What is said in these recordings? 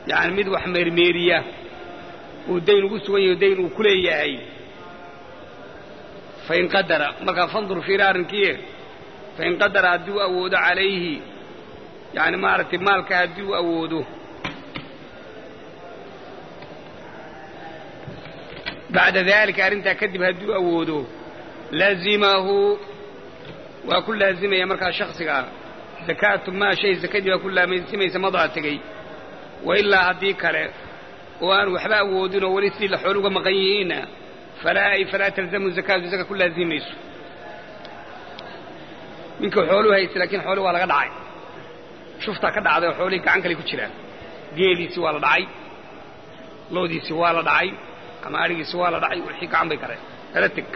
yacni mid wax meermeeriya uu dayn ugu sugan yahay dayn uu ku leeyahay fain qadara markaa fandur fiiri arrinkiie fain qadara haddii u awoodo calayhi yacni maaragtay maalka haddii u awoodo bacda daalika arrintaa kadib haddii u awoodo laazimahu waa ku laazimaya markaa shaksigaa zakaatu maa shay zakadii baa ku laasimaysa madaa tegey wa ilaa haddii kale oo aan waxba awoodin oo weli sidii la xool uga maqan yihiinna falaa ay falaa talzamu zakaatu zaka ku laazimayso ninkii xooluu haysta laakiin xoolii waa laga dhacay shuftaa ka dhacday oo xoolihii gacan kale ku jiraan geeliisii waa la dhacay loodiisii waa la dhacay ama adhigiisi waa la dhacay wixii gacan bay kareen kala teg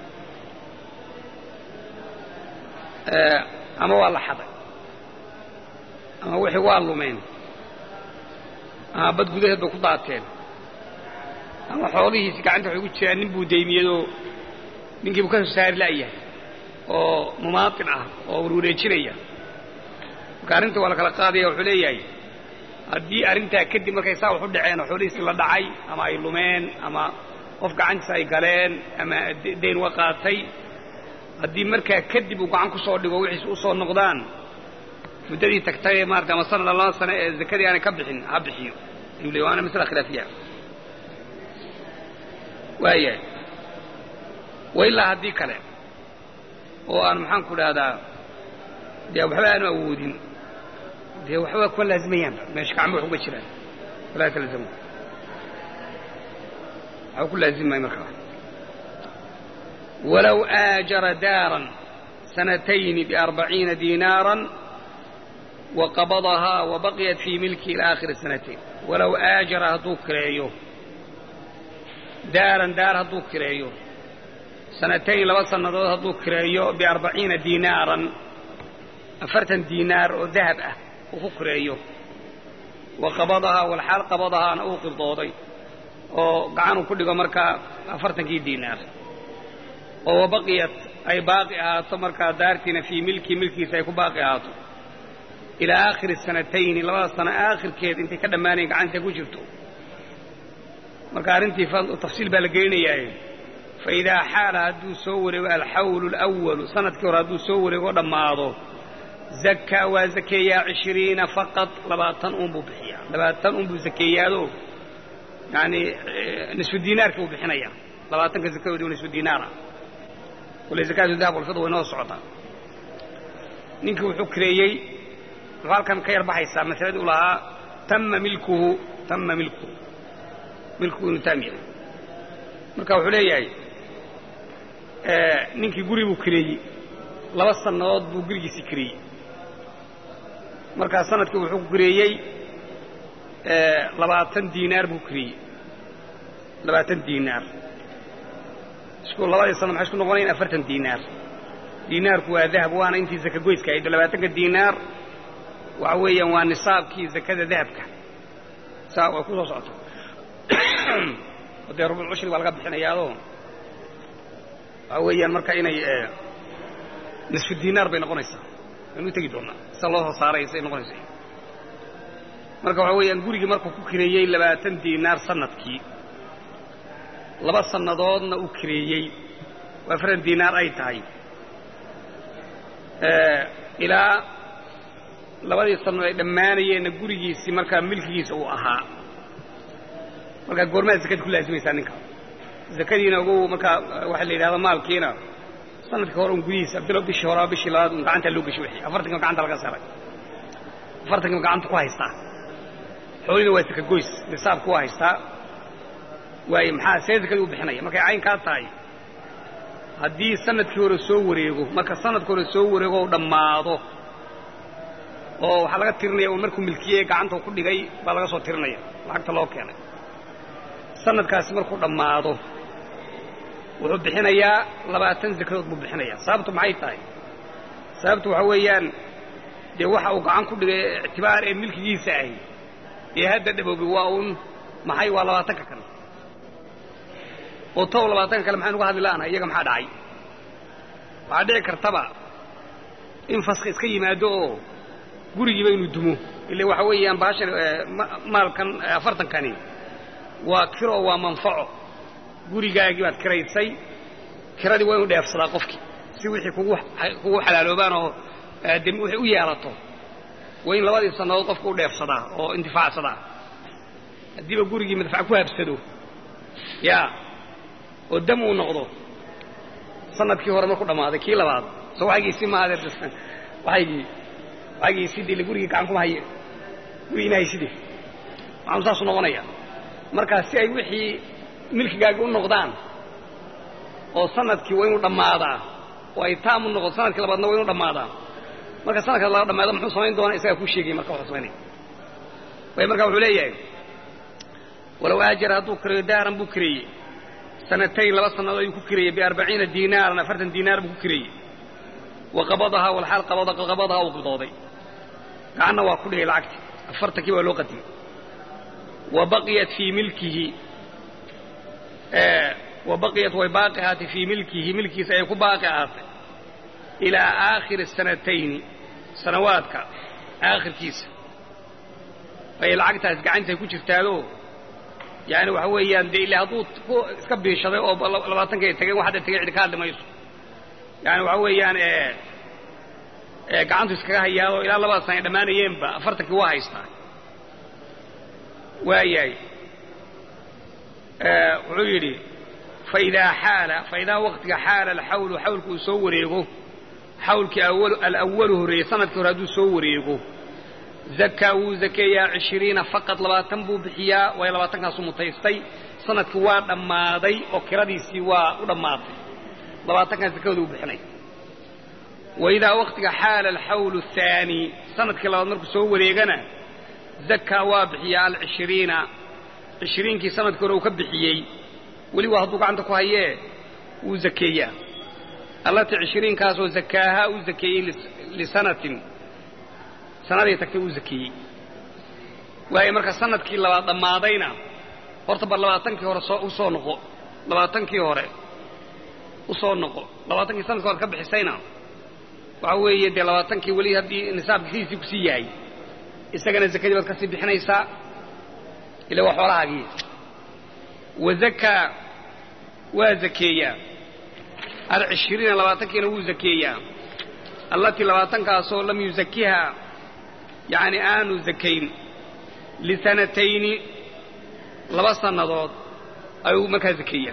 ama waa la xaday ama wixii waa lumeen ama bad gudaheed bay ku daateen ama xoolihiisi gacanta waxay ku jiraan nin buu daymiyadoo ninkiibuu ka soo saari la'yahay oo mumaatin ah oo warwareejinaya marka arrinta waa la kala qaadaya wuxuu leeyahay haddii arrintaa kadib markay saa wax u dhaceen oo xoolihiisi la dhacay ama ay lumeen ama qof gacantiisa ay galeen ama dayn uga qaatay haddii markaa kadib uu gacan ku soo dhigo wixiis u soo noqdaan muddadii tagtay ee maarata ama sanada laba sano ee zakadii aanay ka bixin ha bixiyo ayuu leey waana masala khilaafiya waayahay wa ilaa haddii kale oo aan maxaan ku dhahdaa dee waxba aanu awoodin dee waxba kuma laazimayaanba meesha gacmo wax uga jiraan walaa talzamu waxba ku laazimay markaa walow aajara daaran sanatayni biarbaciina diinaaran waqabadahaa wabaqiyat fii milki ila aakhiri sanatayn walow aajara hadduu kireeyo daaran daar hadduu kireeyo sanatayn laba sannadood hadduu kireeyo biarbaciina diinaaran afartan diinaar oo dahab ah uu ku kireeyo wa qabadahaa walxaal qabadahaana uu qibdooday oo gacanuu ku dhigo markaa afartankii diinaar oo wabaqiyat ay baaqi ahaato markaa daartiina fii milki milkiisa ay ku baaqi ahaato ilaa aakhiri sanatayni labada sano aakhirkeed intay ka dhammaanayen gacanta ku jirto marka arrintii tafsiil baa la gelinayaaye fa idaa xaala hadduu soo wareego alxawlu alawalu sanadkii hore hadduu soo wareego dhammaado zakkaa waa zakeeyaa cishiriina faqad labaatan uun buu bixiyaa labaatan uun buu zakeeyaado yacanii nisfu diinaarkii buu bixinayaa labaatanka zakadoodi waa nisfu diinaara wala zakaatu dahab walfida way noo socotaa ninkii wuxuu kireeyey wuxuu halkan ka yar baxaysaa masaladii u lahaa tamma milkuhu tamma milkuhu milkuhu inuu taam yahay marka wuxuu leeyahay ninkii guri buu kireeyey laba sannadood buu gurigiisii kireeyey markaa sanadkii wuxuu ku kireeyey labaatan diinaar buu kireeyey labaatan diinaar isku labadii sanno maxay isku noqonayn afartan diinaar diinaarku waa dahab waana intii zaka goyska ahayd labaatanka diinaar waxa weeyaan waa nisaabkii zakada dahabka saa way ku soo socota dee rubuc cushri baa laga bixinayaadoo waxa weeyaan marka inay nisfu diinaar bay noqonaysaa waynu tegi doonaa sida loo soo saaray say noqonaysa marka waxa weeyaan gurigii markuu ku kireeyey labaatan diinaar sanadkii laba sannadoodna uu kireeyey oo afartan diinaar ay tahay ilaa labadii sanno ay dhammaanayeenna gurigiisii markaa milkigiisa uu ahaa markaa goormaad zakada ku laasimaysaa ninka zakadiina ogow markaa waxaa la yidhahda maalkiina sanadkii hore un gudihiisa bilo bishii horaa bishii labaad un gacantaa loo geshay wixii afartankiiba gacanta laga saray afartankiiba gacanta ku haystaa xoolina waa saka goys nisaabku waa haystaa waaye maxaa see zakadii u bixinaya markay caynkaa tahay haddii sanadkii hore soo wareego marka sanadkii hore soo wareego u dhammaado oo waxaa laga tirinaya un markuu milkiyey gacanta ku dhigay baa laga soo tirinaya lacagta loo keenay sanadkaasi markuu dhammaado wuxuu bixinayaa labaatan zakadood buu bixinayaa sababtu maxay tahay sababtu waxa weeyaan dee waxa uu gacan ku dhigay ictibaar ee milkigiisa ahy ee hadda dhaboobay waa uun maxay waa labaatanka kale oo tow labaatanka kale maxaynu uga hadli la'nahay iyaga maxaa dhacay waxaa dhici kartaba in faski iska yimaado oo gurigiiba inuu dumo ile waxa weeyaan baashan maalkan afartankani waa kiro waa manfaco gurigaagii baad kiraysay kiradii waa inu dheefsadaa qofkii si wixii kugu kugu xalaaloobaan oo de wixii u yeelato waa in labadii sannadood qofka u dheefsadaa oo intifaacsadaa haddiiba gurigii madfac ku habsado yaa oo dam uu noqdo sanadkii hore marku dhammaaday kii labaad soo waxaygiisii maaha waxaygii waxaygiisii dee gurigii gacan kuma haye gurigiina hayside maxaanu saasuu noqonaya markaa si ay wixii milkigaagi u noqdaan oo sanadkii waa inuu dhammaadaa oo ay taam u noqoto sanadkii labaadna waa inuu dhammaadaa marka sanadka laga dhamaado muxuu samayn doonaa isagaa kuu sheegay marka wuxuu samaynaya way marka wuxuu leeyahay walow aajara hadduu kireeyo daaran buu kireeyey sanatayn laba sannadood ayuu ku kireeyey biarbaciina diinaaran afartan diinaar buu ku kireeyey wa qabadahaa walxaal qabadahaa uu qidooday gacanna waa ku dhigay lacagti afartankii baa loo qadimay wa baqiyat fii milkihi wa baqiyat way baaqi ahaatay fii milkihi milkiisa ayay ku baaqi ahaatay ilaa aakhiri sanatayni sanawaadka aakhirkiisa ayay lacagtaas gacantay ku jirtaadoo yaani waxa weeyaan dee ila hadduu iska biishaday oo labaatanka ay tageen wax hadda tegey cidi ka hadli mayso yaani waxa weeyaan gacantu iskaga hayaadoo ilaa labada sana ay dhammaanayeenba afartankii waa haystaa waayahay wuxuu yidhi faidaa xaala faidaa waqtiga xaala alxawlu xawlku uu soo wareego xawlkii alawalu horreeyey sanadkii hore hadduu soo wareego zakaa wuu zakeeyaa cishiriina faqad labaatan buu bixiyaa waayo labaatankaasu mutaystay sanadkii waa dhammaaday oo kiradiisii waa u dhammaatay labaatankan zakadooda u bixinay waidaa waqtiga xaala alxawlu athaani sanadkii labaad markuu soo wareegana zakaa waa bixiyaa alcishiriina cishiriinkii sanadkii hore uu ka bixiyey weli waa hadduu gacanta ku hayee wuu zakeeyaa allatii cishiriinkaasoo zakaahaa u zakeeyey lisanatin sanaday tagtay uu zakeeyey waayo marka sanadkii labaad dhammaadayna horta bar labaatankii hore soo u soo noqo labaatankii hore u soo noqo labaatankii sanadkii hore ka bixisayna waxa weeye dee labaatankii weli haddii nisaabkii sidiisii kusii yahay isagana zakadii baad ka sii bixinaysaa ila waa xoolahaagii wazakaa waa zakeeyaa alcishiriina labaatankiina wuu zakeeyaa allatii labaatankaasoo lam yuzakiha yacni aanu zakayn lisanatayni laba sannadood ayuu markaa zakeeyaa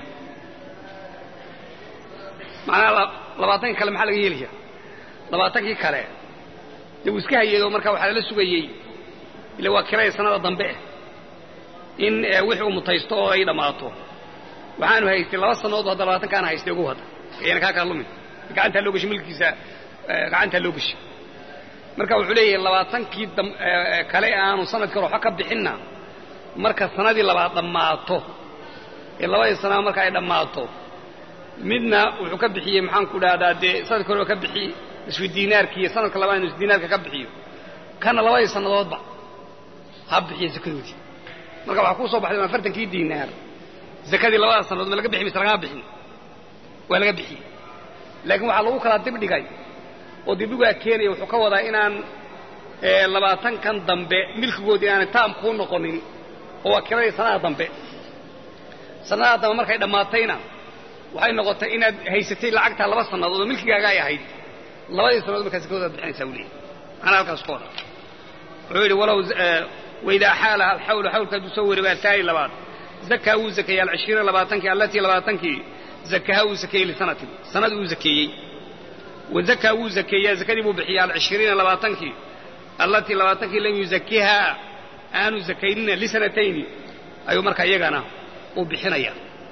macnaha labaatankii kale maxaa laga yeelaya labaatankii kale dee wuu iska hayeedoo markaa waxaa lala sugayey ila waa kiraya sanada dambe in wixii uu mutaysto oo ay dhammaato waxaanu haystay laba sannadood hadda labaatankaana haystay ugu hadda ayana kaa kala lumin gacantaa loo gashay milkiisa gacantaa loo gashay marka wuxuu leeyahay labaatankii kale aanu sanadkii hore waxba ka bixinna marka sanadii labaad dhammaato ee labadii sanaa marka ay dhammaato midna wuxuu ka bixiyey maxaan ku dhahdaa dee sanadkii hore ka bixiyey nisfu diinaarkii iyo sanadka labaad nisfu diinaarka ka bixiyo kana labadii sannadoodba ha bixiyo zakadoodii marka waxaa kuu soo baxday afartankii diinaar zakadii labada sannadood ma laga bixi mise lagama bixin waa laga bixiyey laakiin waxaa lagu kala dibdhigay oo dibdhigaa keenaya wuxuu ka wadaa inaan labaatankan dambe milkigoodii aanay taam kuu noqonin oo waa kiradii sanada dambe sannadaa dambe markay dhammaatayna waxay noqotay inaad haysatay lacagtaa laba sannadood oo milkigaaga ay ahayd labadii sannadood markaa zakadoodaad bixinaysaa wuu leeyahy macnaa halkaas ku wada wuxuu yidhi walow waidaa xaalaha alxawlu xawlka hadduu soo wareego ataani labaad zakaa wuu zakeeyey alcishriina labaatankii allatii labaatankii zakaha wuu zakeeyey lisanatin sanadii uu zakeeyey wazakaa wuu zakeeyaa zakadii buu bixiya alcishriina labaatankii allatii labaatankii lam yuzakihaa aanu zakaynina lisanatayni ayuu markaa iyagana uu bixinaya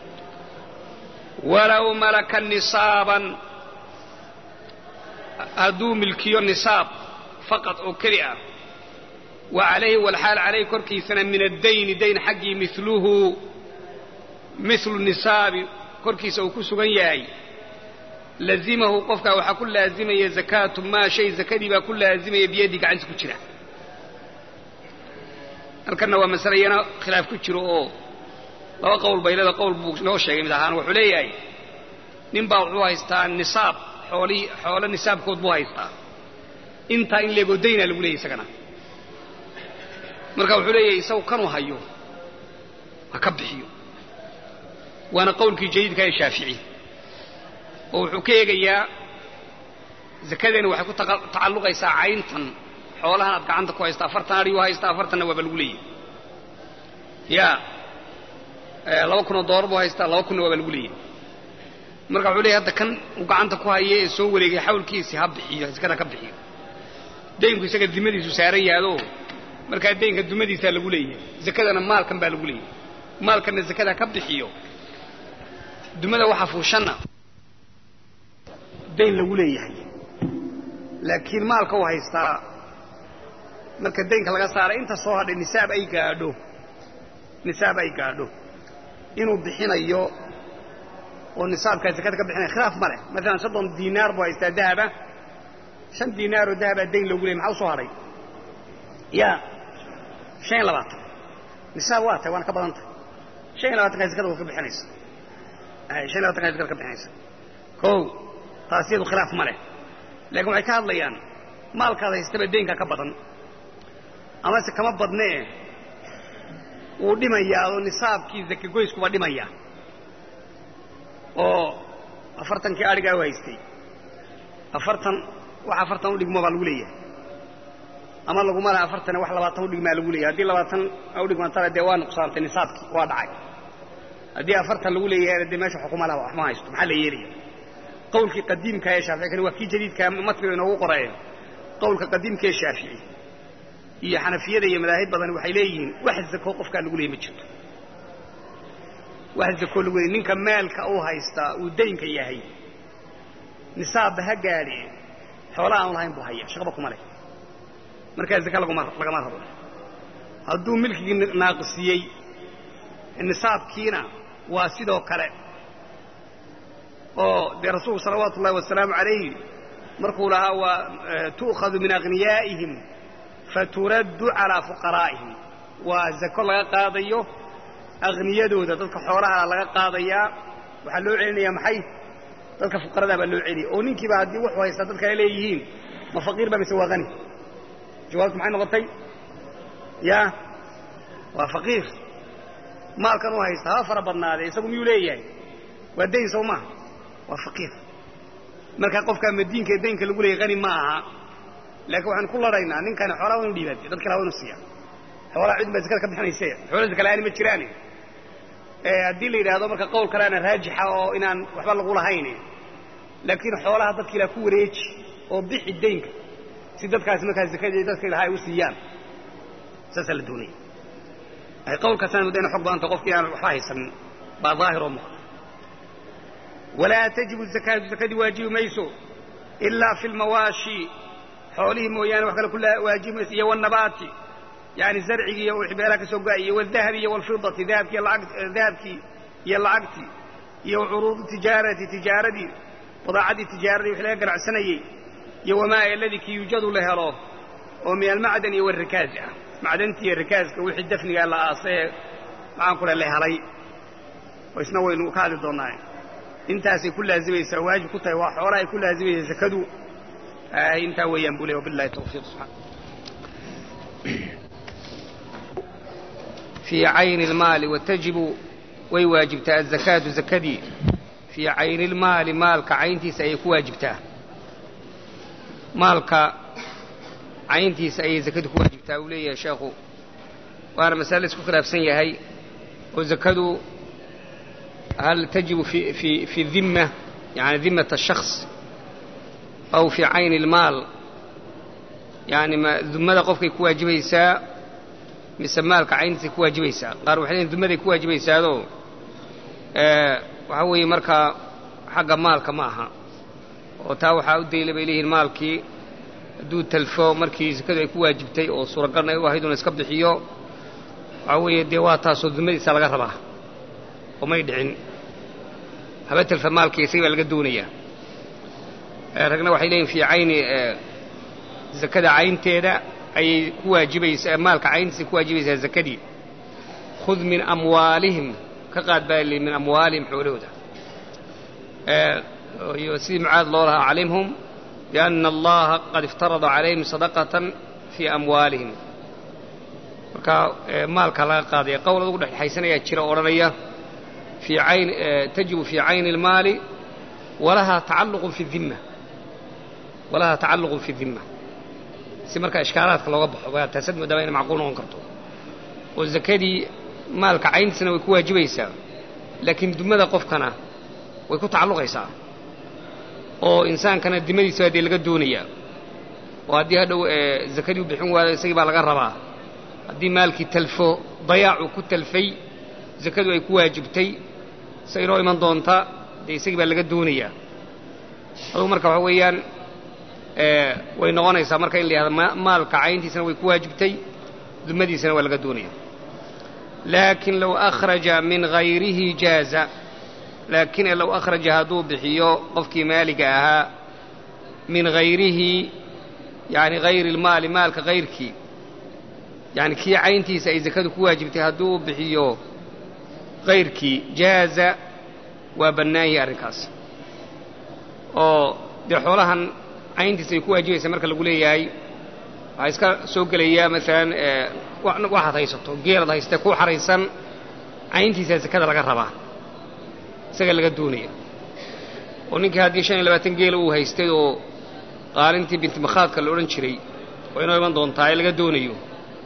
walow malaka nisaaban hadduu milkiyo nisaab faqad oo keli ah wa calayhi walxaal calayhi korkiisana min addayni dayn xaggii miluhu milu nisaabi korkiisa uu ku sugan yahay lazimahu qofkaa waxaa ku laazimaya zakaatu maa shay zakadii baa ku laazimaya biyadii gacantiisa ku jira halkanna waa masale iyana khilaaf ku jiro oo laba qowl baylada qowl buu noo sheegay mid ahaan wuxuu leeyahay nin baa wuxuu haystaa nisaab xoolii xoolo nisaabkood buu haystaa intaa in leegoo dayna lagu leeyay isagana marka wuxuu leeyahay isagu kanuu hayo ha ka bixiyo waana qowlkii jadiidka ee shaafici oo wuxuu ka eegayaa zakadani waxay ku tacalluqaysaa cayntan xoolahan aad gacanta ku haysta afartan adhiyuu haysta afartanna waaba lagu leeyahay ya laba kunoo doolar buu haystaa laba kunna waaba lagu leeyahay marka wuxuu leeyahy hadda kan uu gacanta ku haye ee soo wareegay xawlkiisii ha bixiyo zakada ka bixiyo daynku isaga dimadiisu saaran yaado markaa daynka dumadiisaa lagu leeyahay zakadana maalkan baa lagu leeyahay maalkanna zakada ka bixiyo dumada waxa fuushanna dayn lagu leeyahay laakiin maalka uu haystaa marka daynka laga saaray inta soo hadhay nisaab ay gaadho nisaab ay gaadho inuu bixinayo oo nisaabkaa zakada ka bixinaya khilaaf ma leh maalan soddon diinaar buu haystaa dahaba shan diinaaroo dahabaa dayn loogu leyay maxaa u soo hadhay ya shan iyo labaatan nisaab waa tahay waana ka badan tahay shan iyo labatankaa zakada waa ka bixinaysa shan iyo labatankaa zakada ka bixinaysa kow taas iyadu khilaaf ma leh laakiin waxay ka hadlayaan maalkaad haystaba daynka ka badan amase kama badnee wuu dhimayaa oo nisaabkii zakagoyskuba dhimaya oo afartankii adhigaa u haystay afartan wax afartan u dhigmo baa lagu leeyahay ama laguma laha afartane wax labaatan udhigmaa lagu leeyahay haddii labaatan udhigmantana dee waa nuqsaantay nisaabkii waa dhacay haddii afartan lagu leeyahayna dee meesha xukuma laha wax ma haysto maxaa la yeelaya qawlkii qadiimka ee shaafici kani waa kii jadiidka matniga inoogu qoraya qawlka qadiimka ee shaafici iyo xanafiyada iyo madaahib badan waxay leeyihiin wax zako qofkaa lagu leeyay ma jirto wax zako lagu leeyay ninka maalka uu haystaa uu daynka yahay nisaabba ha gaadhe xoola aan lahayn buu haya shaqaba kuma leh markaa zaka laguma lagama rabo hadduu milkigii naaqisiyey nisaabkiina waa sidoo kale oo dee rasuulku salawaatu ullahi wasalaamu calayhi markuu lahaa waa tu'khadu min aghniyaa'ihim faturaddu calaa fuqaraa'ihim waa zako laga qaadayo akhniyadooda dadka xoolaha laga qaadayaa waxaa loo celinayaa maxay dadka fuqaradaa baa loo celiyay oo ninkiiba haddii wuxuu haystaa dad kale leeyihiin ma faqiir ba mise waa hani jawaabtu maxay noqotay ya waa faqiir maalkan u haysta haba fara badnaadee isagu miyuu leeyahay waa dayn sow maaha waa faqiir markaa qofkaa madiinka ee daynka lagu leeyay hani ma aha laakiin waxaanu ku ladhaynaa ninkani xoolaa wa inu dhiibaatay dad kale waa inu siiya xoolaa cid baa zakada ka bixinayse xoolaa zakalaani ma jiraane haddii la yidhaahdo marka qowl kaleana raajixa oo inaan waxba lagu lahayn laakiin xoolaha dadka ilaa ku wareeji oo bixi daynka si dadkaasi markaa zakadii dadka ilaha ay u siiyaan saasaa la doonaya ay qowlkaasana mudda ina xog badanta qofkii aan waxba haysanin baa daahir oo muuqda walaa tajibu zakaatu zakadii waajibi mayso ilaa fi lmawaashi xoolihii mooyaane wax kale ku waajibi mayso iyo wanabaati yani zarcigii iyo wixii beelaha ka soo go-ay iyo wadahabi iyo walfidati dahabkii dahabkii iyo lacagtii iyo curuudu tijaarati tijaaradii badaacaddii tijaaradii wixii laga ganacsanayey iyo wamaa aladii kii yujadu la helo oo min almacdan iyo walrikaazi ah macdantii iyo rikaaska wixii dafnigaa la aasee maxaan ku leh la helay oo isna waynu ka hadli doonnaa intaasay ku laazimaysaa waajib ku tahay waa xoolaha ay ku laazimaysaa zakadu intaa weeyaan buu ley wabillahi tawfiiq subxana fii cayni اlmaali watajibu way waajibtaa azakaatu zakadii fii cayni اlmaali maalka cayntiisa ayay ku waajibtaa maalka cayntiisa ayay zakadu ku waajibtaa uu leeyahay sheekhu waana masale isku khilaafsan yahay oo zakadu hal tajibu fi fi fi dhimma yani dhimmata الشhakhص aw fii cayni اlmaal yani ma dumada qofkay ku waajibaysaa mise maalka cayntiisay ku waajibaysaa qaar waxay leeyiin dumaday ku waajibaysaadoo waxaa weeye markaa xagga maalka ma aha oo taa waxaa u dayla bay leeyihiin maalkii hadduu talfo markii sakadu ay ku waajibtay oo suuragalna ay u ahayd una iska bixiyo waxaa weeye dee waa taasoo dumadiisa laga rabaa oo may dhicin haba talfa maalkii isaga baa laga doonayaa ragna waxay leeyihin fii cayni zakada caynteeda ayay ku waajibaysaa maalka cayntiisay ku waajibaysaa zakadii khud min amwaalihim ka qaad baa li min amwaalihim xoolahooda iyo sidii mucaad loo lahaa calimhum biana allaha qad iftarada calayhim sadaqatan fii amwaalihim markaa maalka laga qaadaya qowl adugu dhexdhexaysanayaa jira odhanaya fii ayn tajibu fii cayni اlmaali walahaa tacalluqun fi dimma walahaa tacalluqun fi dimma si markaa ishkaalaadka looga baxo waa taasad moodaba inay macquul noqon karto oo zakadii maalka cayntiisana way ku waajibaysaa laakiin dumada qofkana way ku tacalluqaysaa oo insaankana dimadiisa dee laga doonayaa oo haddii hadhow zakadii u bixin waayo isagii baa laga rabaa haddii maalkii talfo dayaacu ku talfay zakadu ay ku waajibtay se inoo iman doonta dee isagii baa laga doonayaa adugu marka waxa weeyaan way noqonaysaa marka in la yihahdo maalka cayntiisana way ku waajibtay dumadiisana waa laga doonaya laakin low akhraja min hayrihi jaaza laakin low akhraja hadduu bixiyo qofkii maaliga ahaa min hayrihi yani hayri lmaali maalka hayrkii yani kii cayntiisa ay zakadu ku waajibtay hadduu bixiyo hayrkii jaaza waa bannaan yahay arrinkaas oo dee xoolahan cayntiisa ay ku waajibaysa marka lagu leeyahay waxaa iska soo gelaya maalan waxaad haysato geelaad haystee ku xaraysan cayntiisa zakada laga rabaa isaga laga doonaya oo ninkii haddii shan iyo labaatan geela uu haystay oo qaalintii bintimakhaadka la odhan jiray oo inoo iman doontaa ee laga doonayo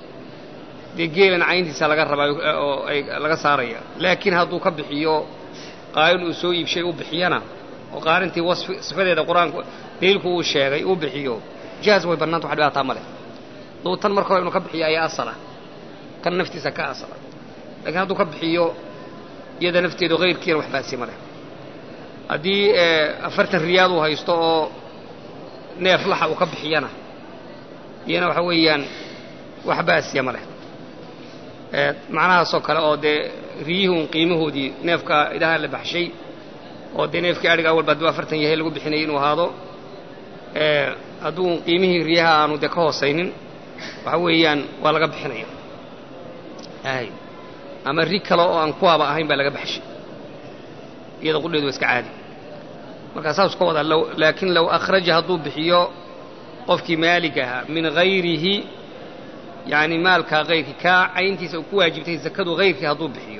dee geelan cayntiisa laga rabaa oo ay laga saaraya laakiin hadduu ka bixiyo qaalin uu soo iibshay u bixiyana oo qaalintii wasfi sifadeeda qur-aanku daliilku uu sheegay uu bixiyo jaaz way bannaanta wax dhibaataa ma leh duu tan marka hore inuu ka bixiyo ayaa asala kan naftiisa ka asala lakiin hadduu ka bixiyo iyada nafteedu hayrkiina wax baasi ma leh haddii afartan riyaad uu haysto oo neef laxa uu ka bixiyana iyana waxa weeyaan wax baasiya ma leh macnahaasoo kale oo dee riyihun qiimahoodii neefka idaha la baxshay oo dee neefkii adhiga awalba hadduu afartan yahay lagu bixinayay inuu ahaado hadduu qiimihii riyaha aanu dee ka hoosaynin waxa weeyaan waa laga bixinaya ay ama ri kale oo aan kuwaaba ahayn baa laga baxshay iyada qudheedu waa iska caadi markaa saas ka wadaa laakiin low akhraja hadduu bixiyo qofkii maalig ahaa min hayrihi yani maalkaa hayrkii kaa cayntiisa uu ku waajibtay zakadu hayrkii hadduu bixiyo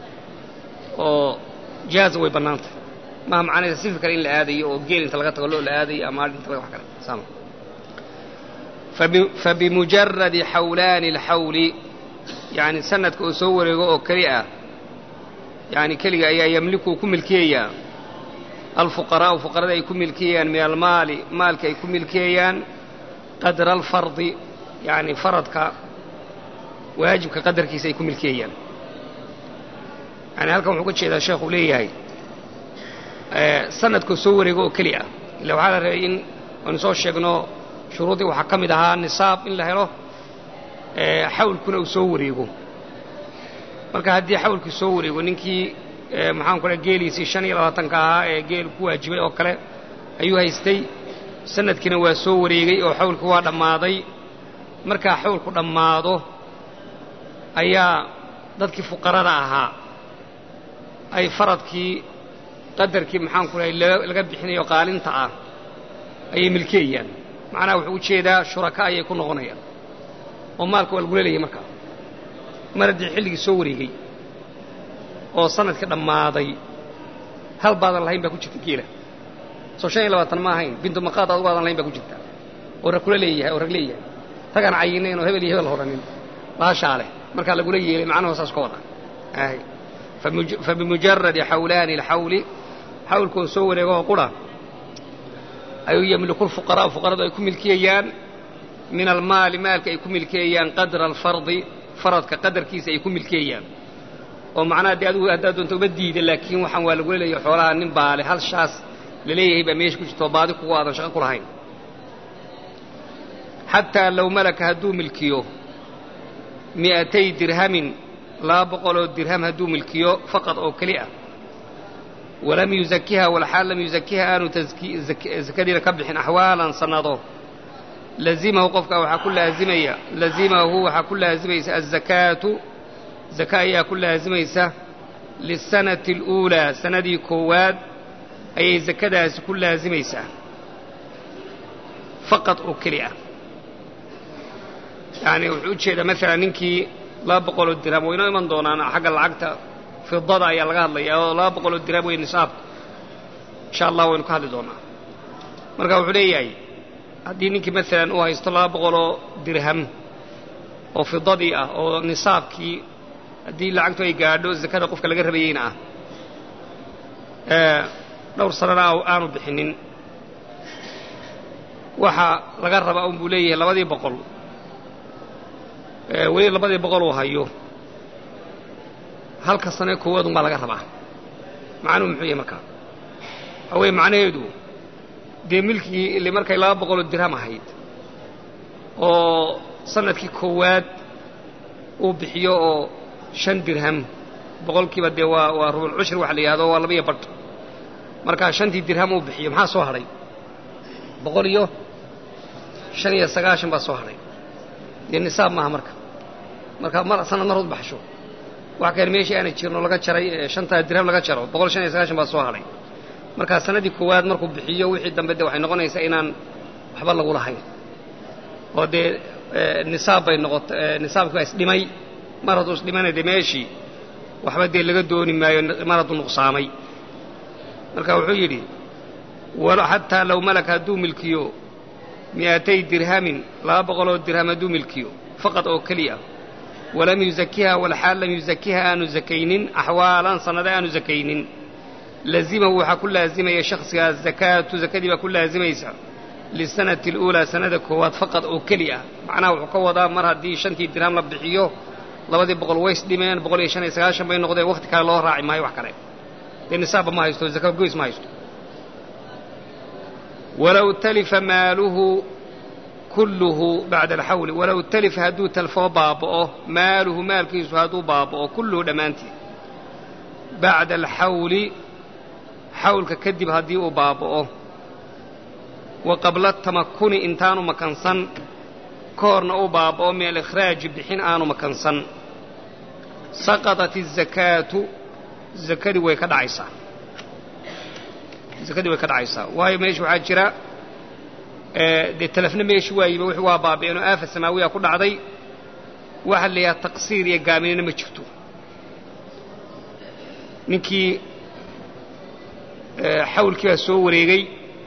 oo jaaza way bannaantah maha macnaysa sifi kale in la aadayo oo geel inta laga tago loo la aadayo ama adh inta wax kale saama fabimujaradi xawlaani alxawli yani sanadka oo soo wareego oo keli ah yani keliga ayaa yamliku ku milkiyayaa alfuqaraa'u fuqarada ay ku milkiyayaan min almaali maalka ay ku milkiyayaan qadra alfardi yani faradka waajibka qadarkiisa ay ku milkiyayaan yani halkan wuxuu ka jeedaa sheekhu leeyahay sanadkoo soo wareego oo keli ah illa waxaa la rabay in aynu soo sheegno shuruuddii waxaa ka mid ahaa nisaab in la helo xawlkuna uu soo wareego marka haddii xawlkii soo wareego ninkii maxaan ku geeliisii shan iyo labaatanka ahaa ee geel ku waajibay oo kale ayuu haystay sanadkiina waa soo wareegay oo xawlkii waa dhammaaday markaa xawlku dhammaado ayaa dadkii fuqarada ahaa ay faradkii qadarkii maxaan ku lahay laga bixinayo qaalinta ah ayay milkeeyaan macnaha wuxuu ujeedaa shuraka ayay ku noqonayaan oo maalka waa lagula leeyahy markaa mar haddii xilligii soo wareegay oo sanadkii dhammaaday hal baadan lahayn baa ku jirta geela soo shan iyo labaatan ma ahayn bintu maqaad adugu aadan lahayn baa ku jirta oo rag kula leeyahay oo rag leeyahay ragaan cayinayn oo hebel iyo hebel horanin baashaa leh markaa lagula yeelay macnuhu saas ka wada fabimujaradi xawlaani alxawli xawlkoon soo wareego oo qura ayuu yamliku lfuqaraa'u fuqaradu ay ku milkiyayaan min almaali maalka ay ku milkiyayaan qadra alfardi faradka qadarkiisa ay ku milkiyayaan oo macnaha dee adigu haddaad doonto uma diida laakiin waxaan waa lagula leeyahay xoolaha nin baale hal shaas la leeyahay baa meesha ku jirta oo baadi kugu aadan shaqo ku lahayn xataa low malaka hadduu milkiyo mi'atay dirhamin laba boqoloo dirham hadduu milkiyo faqad oo keli ah walam yuzakiha walxaal lam yuzakiha aanu zakadiina ka bixin axwaalan sannado lazimahu qofka waxaa ku laazimaya lazimahu waxaa ku laazimaysa azakaatu zaka ayaa ku laazimaysa lisanati اluulaa sanadii koowaad ayay zakadaasi ku laazimaysaa faqad oo keli ah yani wuxuu u jeedaa maalan ninkii laba boqoloo dirham waynoo iman doonaan xagga lacagta fidada ayaa laga hadlayaa oo laba boqoloo dirham wey nisaabka insha allah waynu ka hadli doonaa marka wuxuu leeyahay haddii ninkii maalan uu haysto laba boqoloo dirham oo fidadii ah oo nisaabkii haddii lacagtu ay gaadho zakada qofka laga rabayeyna ah dhowr sanana aanu bixinin waxa laga rabaa un buu leeyahay labadii boqol weli labadii boqol uu hayo halka sane koowaad un baa laga rabaa macnuhu muxuu yahay markaa waxaa weeye macnaheedu dee milkii ile markay laba boqoloo dirham ahayd oo sanadkii koowaad uu bixiyo oo shan dirham boqolkiiba dee waa waa rubulcushri waxa la yidhahdo waa labaiyo badh markaa shantii dirham uu bixiyo maxaa soo hadhay boqol iyo shan iyo sagaashan baa soo hadhay dee nisaab maaha marka marka mar sanad marhood baxsho wax kale meeshii aana jirno laga jaray shantaa dirham laga jaro boqol shan iyo sagaashan baa soo hadhay markaa sanadii koowaad markuu bixiyo wixii dambe de waxay noqonaysaa inaan waxba lagu lahayn oo dee nisaab bay noqota nisaabkii baa isdhimay mar hadduu isdhimana dee meeshii waxba dee laga dooni maayo mar hadduu nuqsaamay marka wuxuu yidhi xataa low malaka hadduu milkiyo mi'atay dirhamin laba boqoloo dirham hadduu milkiyo faqad oo keliya walam yuzakiha walxaal lam yuzakiha aanu zakaynin axwaalan sannada aanu zakaynin lazimahu waxaa ku laazimaya shakhsigaa zakaatu zakadii baa ku laazimaysa lisanati اluulaa sanada koowaad faqad oo keli ah macnaha wuxuu ka wadaa mar haddii shantii dirham la bixiyo labadii boqol ways dhimeen boqol iyo shan iyo sagaashan bay noqdeen wakhti kale loo raaci maayo wax kale dee nisaabba ma haysto zaka goys ma haysto walow talifa maaluhu kulluhu bacda alxawli walow talifa hadduu talfoo baaba'o maaluhu maalkiisu hadduu baaba'o kulluhu dhammaantii bacda alxawli xawlka kadib haddii uu baaba'o wa qabla tamakuni intaanu makansan ka horna uu baaba'o min alikhraaji bixin aanu makansan saqadat الzakaatu zakadii way ka dhacaysaa zakadii way ka dhacaysaa waayo meesha waxaa jira dee talafna meeshi waayiba wixii waa baaba'een oo aafa samaawiya ku dhacday waxa la yidhaha taqsiir iyo gaaminina ma jirto ninkii xawlkii baa soo wareegay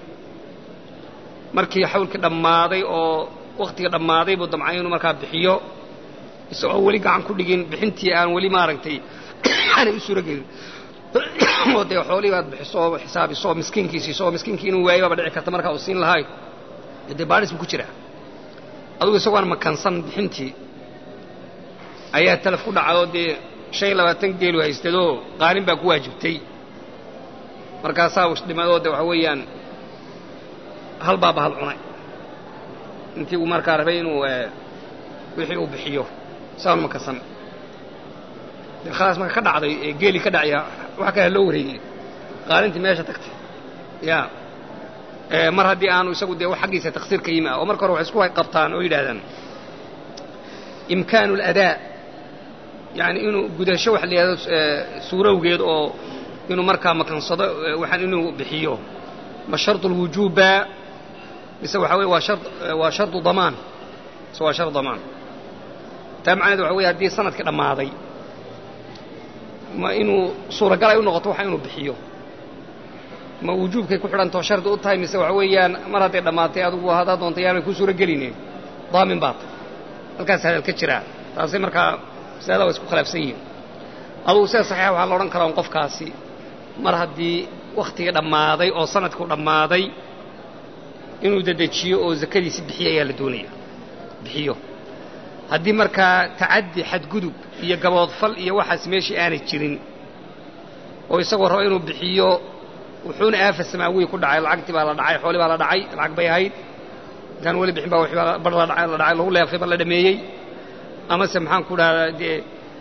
markii xawlkii dhammaaday oo wakhtiga dhammaaday buu damcay inuu markaa bixiyo isagoo weli gacan ku dhigin bixintii aan weli maaragtay aanay u suuro gelin oo dee xoolihii baad bixiso oo xisaabiso oo miskiinkii siiso oo miskiinkii inuu waayo baaba dhici karta markaa uu siin lahay dee baadhis buu ku jiraa adugu isagoon makansan bixintii ayaa talaf ku dhacdoo dee shan iyo labaatan geelu haystadoo qaalin baa ku waajibtay markaasaa isdhimadoo de waxa weeyaan hal baaba hal cunay intii uu markaa rabay inuu wixii uu bixiyo saan makansan dee khalaas marka ka dhacday ee geelii ka dhacaya wax kale loo wareegay qaalintii meesha tagtay ya mar haddii aanu isagu dee xaggiisa taksiir ka yimi ah oo marka hore waxay isku qabtaan oo yidhahdaan imkaanu aladaa yani inuu gudasho waxa la yidhahdo suurowgeed oo inuu markaa makansado waxaan inuu bixiyo ma sharط اlwujuuba mise waxa weye waa shar waa sharطu damaan mise waa shar damaan taa macnaheed waxa weye haddii sanadkii dhammaaday ma inuu suuragal ay u noqoto waxa inuu bixiyo ma wujuubkay ku xidhantao shardi u tahay mise waxa weeyaan mar hadday dhammaatay adugu haddaad doonta yaanay ku suuro geline daamin baad halkaas hadal ka jiraa taasi markaa masalada waa isku khilaafsan yihiin adugu sida saxiixa waxaa la odhan karaa un qofkaasi mar haddii wakhtigii dhammaaday oo sanadku dhammaaday inuu dedejiyo oo zakadiisi bixiyo ayaa la doonaya bixiyo haddii markaa tacaddi xadgudub iyo gaboodfal iyo waxaas meeshii aanay jirin oo isagoo raba inuu bixiyo wuxuuna aafa samaawiyi ku dhacay lacagtii baa la dhacay xooli baa la dhacay lacag bay ahayd intaan weli bixin baa wixii bar la dhacay la dhacay lagu leefay baa la dhameeyey amase maxaan ku dhahdaa dee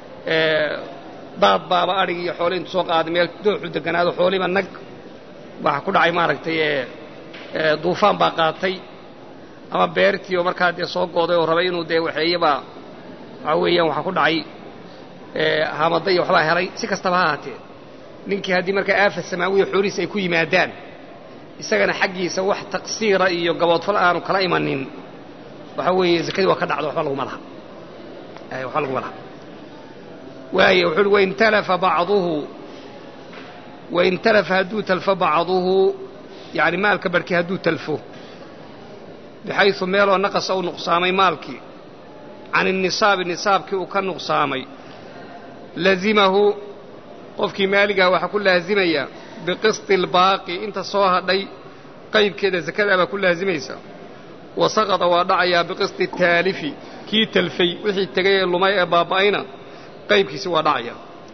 daad baaba adhig iyo xooli intu soo qaaday meel dooxu deganaado xooliba nag waxa ku dhacay maaragtay duufaan baa qaatay ama beertii oo markaa dee soo gooday oo rabay inuu dee waxeeyaba waxaa weeyaan waxaa ku dhacay hamada iyo waxbaa helay si kastaba ha ahaatee ninkii haddii markaa aafa samaawiya xoolihiisa ay ku yimaadaan isagana xaggiisa wax taqsiira iyo gaboodfal aanu kala imanin waxaa weeye zakadii waa ka dhacdo waxba laguma laha waxba laguma laha waaye wuxuu uhi wain talafa bacduhu wain talafa hadduu talfo bacduhu yani maalka barhkii hadduu talfo bixaysu meeloo naqasa u nuqsaamay maalkii can innisaabi nisaabkii uu ka nuqsaamay lazimahu qofkii maaligaha waxaa ku laazimaya biqisti albaaqi inta soo hadhay qaybkeeda zakadaa baa ku laazimaysa wa saqada waa dhacayaa biqisti taalifi kii talfay wixii tegay ee lumay ee baaba'ayna qaybkiisi waa dhacaya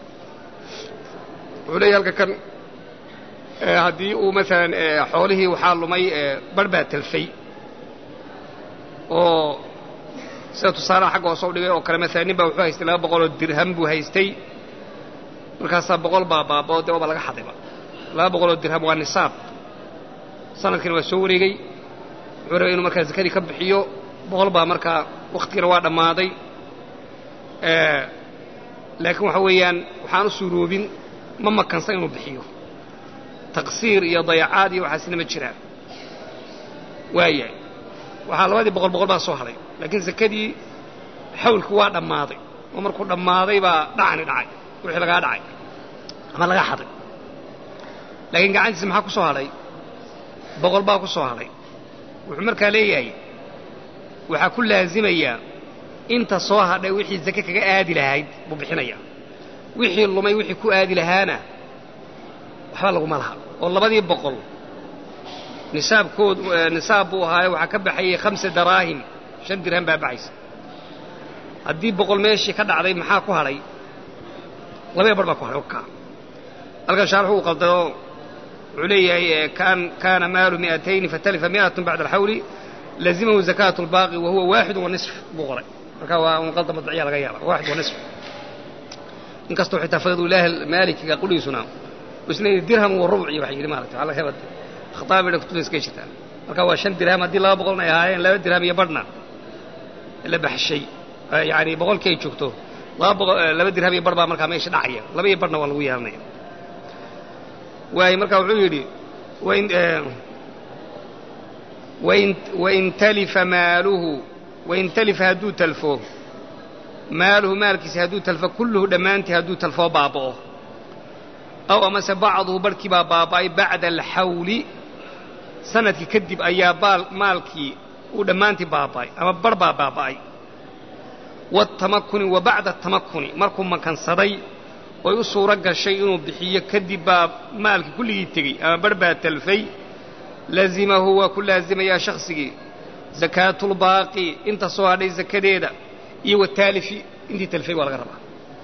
wuxuu leeyahy halka kan haddii uu maalan xoolihii waxaa lumay barh baa talfay oo sida tusaalaha xagga hoose u dhigay oo kale maalan nin baa wuxuu haystay laba boqoloo dirham buu haystay markaasaa boqol baa baabao dee waaba laga xadayba laba boqoloo dirham waa nisaab sanadkiina waa soo wareegey wuxuu rabay inuu markaa zakadii ka bixiyo boqol baa markaa wakhtigiina waa dhammaaday laakiin waxa weeyaan waxaan u suuroobin ma makansan inuu bixiyo taqsiir iyo dayacaad iyo waxaasina ma jiraan waayahay waxaa labadii boqol boqol baa soo hadhay laakiin zakadii xawlku waa dhammaaday oo markuu dhammaaday baa dhacani dhacay wixii lagaa dhacay ama laga xaday laakiin gacantiisa maxaa ku soo hadhay boqol baa ku soo hadhay wuxuu markaa leeyahay waxaa ku laazimayaa inta soo hadhay wixii zake kaga aadi lahayd buu bixinaya wixii lumay wixii ku aadi lahaana waxba laguma laha oo labadii boqol nisaabkood nisaab buu ahaaye waxaa ka baxayay khamsa daraahim shan dirham baa baxaysa haddii boqol meeshii ka dhacday maxaa ku hadhay labaya bar baa ku hadhay okaa halkan shaarxu uu qaldao wuxuu leeyahay kaana maalu mi'atayni fatalifa mi'atun bacda alxawli lazimahu zakaatu lbaaqi wa huwa waaxidu wa nisf buu qoray marka waa un qalda madbaciya laga yaaba waaxid wa nisf inkastoo xitaa fadlulah maalikiga qudhiisuna isna dirham wa rubc iyo waxa yidhi maarata waa laga yaaba khataabida kutubta iska jirtaa marka waa shan dirham haddii laba boqolna ay ahaayeen laba dirham iyo badhna la baxshay yani boqolkii ay joogto laba boqol laba dirham iyo badh baa markaa meesha dhacaya laba iyo badhna waa lagu yeelanaya waayo marka wuxuu yidhi wain wain wain talifa maaluhu wain talifa hadduu talfo maaluhu maalkiisa hadduu talfo kulluhu dhammaantii hadduu talfoo baaba'o aw amase bacduhu barhkii baa baaba'ay bacda alxawli sanadkii kadib ayaa baal maalkii uu dhammaantii baaba'ay ama barh baa baaba'ay waatamakuni wa bacda atamakuni markuu makansaday oy u suuro gashay inuu bixiyo kadib baa maalkii kulligii tegey ama barh baa talfay lazimahu waa ku laazimayaa shakhsigii zakaatulbaaqi inta soo hadhay zakadeeda iyo wataalifi intii talfay waa laga rabaa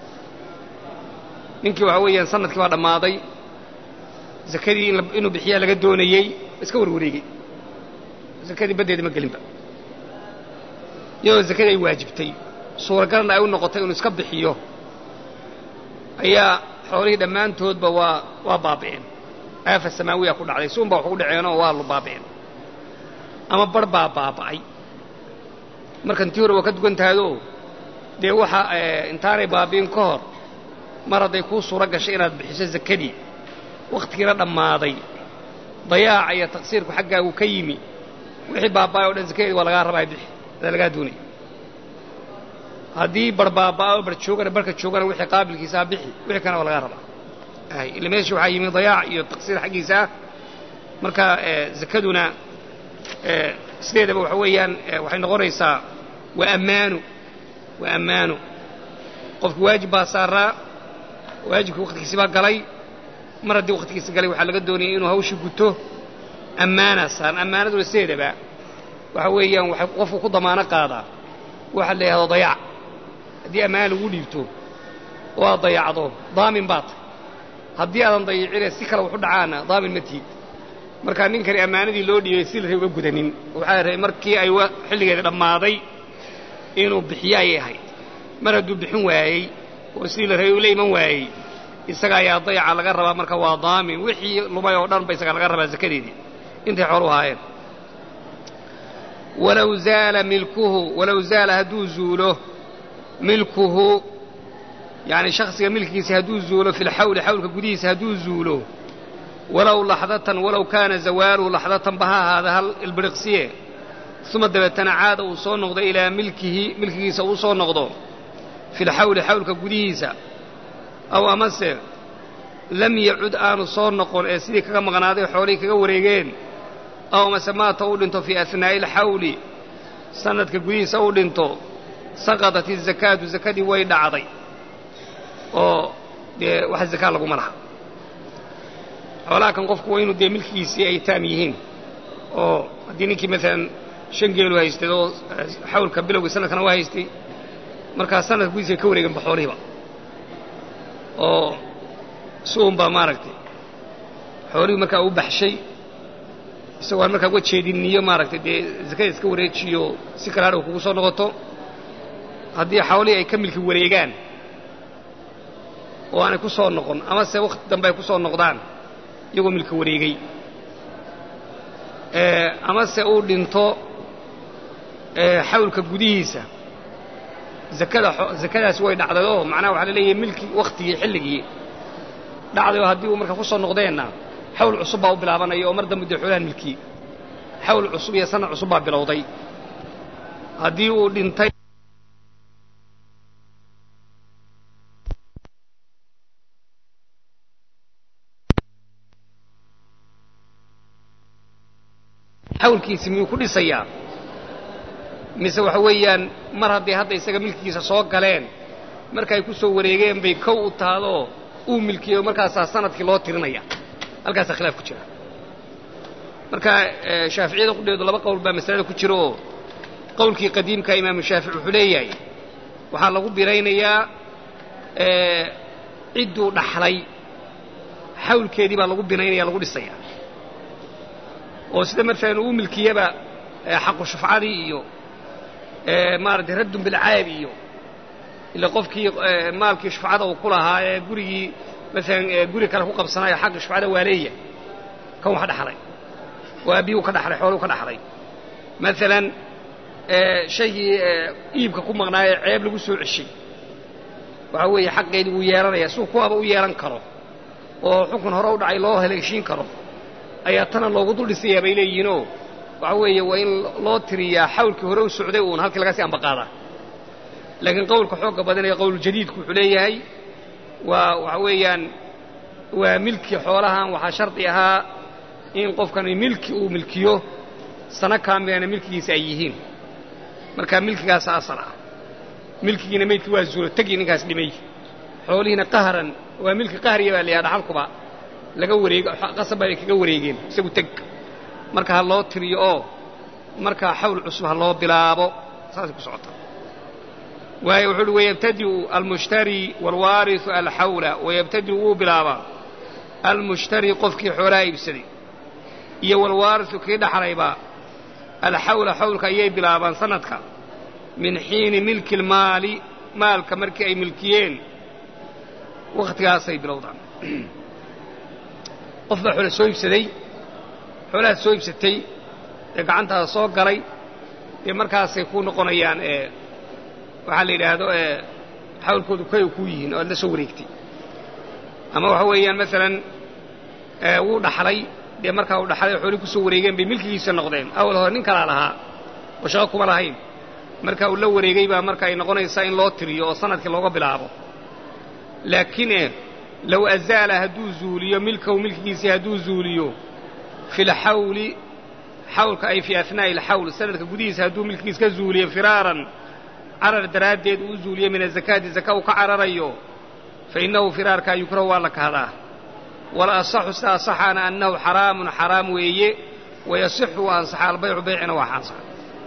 ninkii waxaa weeyaan sanadkii baa dhammaaday zakadii inuu bixiyaa laga doonayey iska warwareegey zakadii baddeeda ma gelinba iyadoo zakadii ay waajibtay suuragalna ay u noqotay inuu iska bixiyo ayaa xoolihii dhammaantoodba waa waa baabi'een aafa samaawiya ku dhacday suun baa wax ugu dhaceenoo waa lu baabi'een ama barh baa baaba'ay markan tii hore waa ka dugan tahayoo dee waxa intaanay baabi'in ka hor mar hadday kuu suuro gashay inaad bixiso zakadii wakhtigiina dhammaaday dayaaca iyo taqsiirku xaggaagu ka yimi wixii baaba'ay o dhan zakadii waa lagaa rabaa bixi adaa lagaa doonaya haddii bar baaba'o bar joogana barka joogana wixii qaabilkiisaa bixi wixii kana waa lagaa rabaa ila meesha waxaa yimi dayaac iyo taqsiir xaggiisa ah marka zakaduna sideedaba waxa weeyaan waxay noqonaysaa waa ammaanu waa ammaanu qofki waajib baa saaraa waajibkii wakhtigiisi baa galay mar haddii wakhtigiisi galay waxaa laga doonayay inuu hawshii guto ammaanaa saaran ammaanaduna sideedaba waxa weeyaan waxay qofku ku damaano qaadaa waxa la yidhahdo dayaac haddii ammaan lagu dhiibto oo aad dayacdo daamin baa tahy haddii aadan dayicine si kale waxu dhacaana daamin ma tiid markaa ninkani ammaanadii loo dhiibay si la ray uga gudanin waxaa rabay markii ay xilligeeda dhammaaday inuu bixiyo ayay ahayd mar hadduu bixin waayey oo sidii la rabay uu la iman waayey isaga ayaa dayaca laga rabaa marka waa daamin wixii lumay oo dhan ba isaga laga rabaa zakadeedii intay xoolu ahaayeen walow zaala milkuhu walow zaala hadduu zuulo milkuhu yacni shakhsiga milkigiisa hadduu zuulo fi lxawli xawlka gudihiisa hadduu zuulo walow laxdatan walow kaana zawaaluhu laxdatan ba ha ahaada hal ilbiriqsiye uma dabeetana caada uu soo noqdo ilaa milkihi milkigiisa uu soo noqdo fi lxawli xawlka gudihiisa aw amase lam yacud aanu soo noqon ee sidii kaga maqnaaday xoolihii kaga wareegeen aw amase maata uu dhinto fii ahnaa'i alxawli sanadka gudihiisa uu dhinto saqadat izakaatu zakadii way dhacday oo dee wax zakaa laguma laha xoolaha kan qofku waa inuu dee milkigiisii ay taam yihiin oo haddii ninkii maalan shan geelu haystay oo xawlka bilowgii sanadkana waa haystay markaa sanadka gudihiisa ay ka wareeganba xoolihiiba oo suun baa maaragtay xoolihii markaa u baxshay isagoo aan markaa uga jeedinniyo maaragtay dee zakada iska wareejiyo si kale hadhow kugu soo noqoto haddii xoolihii ay ka milki wareegaan oo aanay ku soo noqon amase wakhti dambe ay ku soo noqdaan iyagoo milki wareegay amase uu dhinto xawlka gudihiisa zakada zakadaasi way dhacday oo macnaha waxaa la leeyahay milki wakhtigii xilligii dhacday oo haddii uu markaa ku soo noqdeenna xawl cusub baa u bilaabanaya oo mar dambe dee xoolahan milkii xawl cusub iyo sanad cusub baa bilowday haddii uu dhintay xawlkiisi miyuu ku dhisayaa mise waxa weeyaan mar hadday hadda isaga milkigiisa soo galeen markaay ku soo wareegeen bay kow u taadoo uu milkiyo markaasaa sanadkii loo tirinaya halkaasaa khilaaf ku jira marka shaaficiyada qudheedu laba qowl baa masalada ku jira oo qowlkii qadiimka imaamu shaafici wuxuu leeyahay waxaa lagu biraynayaa cidduu dhaxlay xawlkeedii baa lagu binaynaya lagu dhisaya oo sida markaan uu milkiyaba xaqu shufcadii iyo maaragtay raddun bilcaabi iyo ila qofkii maalkii shufcada uu ku lahaa ee gurigii maalan guri kale ku qabsanayo xaqi shufcada waa leeya kan wax dhaxlay oo aabbiyu ka dhaxlay xooluu ka dhaxlay maalan shaygii iibka ku maqnaayee ceeb lagu soo ceshay waxaa weeye xaqeedii wuu yeelanaya suu kuwaaba u yeelan karo oo xukun hore u dhacay loo haleeshiin karo ayaa tana loogu dul dhisayaa bay leeyihiinoo waxa weeye waa in loo tiriyaa xawlkii hore u socday uun halkii laga sii ambaqaadaa laakiin qowlka xoogga badanaya qowluljadiidku wuxuu leeyahay waa waxa weeyaan waa milki xoolahan waxaa shardi ahaa in qofkani milki uu milkiyo sano kaamilana milkigiisa ay yihiin markaa milkigaasa asal ah milkigiina maydkii waa zuulo tegii ninkaas dhimay xoolihiina qaharan waa milki qahriya baa la yidhaha dhaxalkuba laga wareego qasab bay kaga wareegeen isagu teg marka ha loo tiriyo oo markaa xawl cusub ha loo bilaabo saasay ku socota waayo wuxuu uhi wayabtadi'u almushtari waalwaarisu alxawla wayabtadi'u wuu bilaabaa almushtari qofkii xoolaha iibsaday iyo walwaarisu kii dhaxlayba alxawla xawlka ayay bilaabaan sanadka min xiini milki lmaali maalka markii ay milkiyeen wakhtigaasay bilowdaan qof baa xoole soo iibsaday xoolahaad soo iibsatay ee gacantaada soo galay dee markaasay ku noqonayaan waxaa la yidhaahdo xawlkoodu kay kuu yihiin oo aad la soo wareegtay ama waxa weeyaan maalan wuu dhaxlay dee markaa uu dhaxlay oo xoolii ku soo wareegeen bay milkigiisa noqdeen awal hore nin kalaa lahaa oo shaqo kuma lahayn marka uu la wareegay baa marka ay noqonaysaa in loo tiriyo oo sanadkii looga bilaabo laakiin low azaala hadduu zuuliyo milkahu milkigiisii hadduu zuuliyo fi lxawli xawlka ay fii ahnaa'i alxawl sanadka gudihiisa hadduu milkigiis ka zuuliyo firaaran carar daraaddeed uu zuuliyo min azakaati zaka uu ka cararayo fa innahu firaarkaa yukrahu waa la kahdaa wala asaxu sida asaxaana annahu xaraamun xaraam weeye wayasixu waa ansaxa albaycu baycina waa ansaxa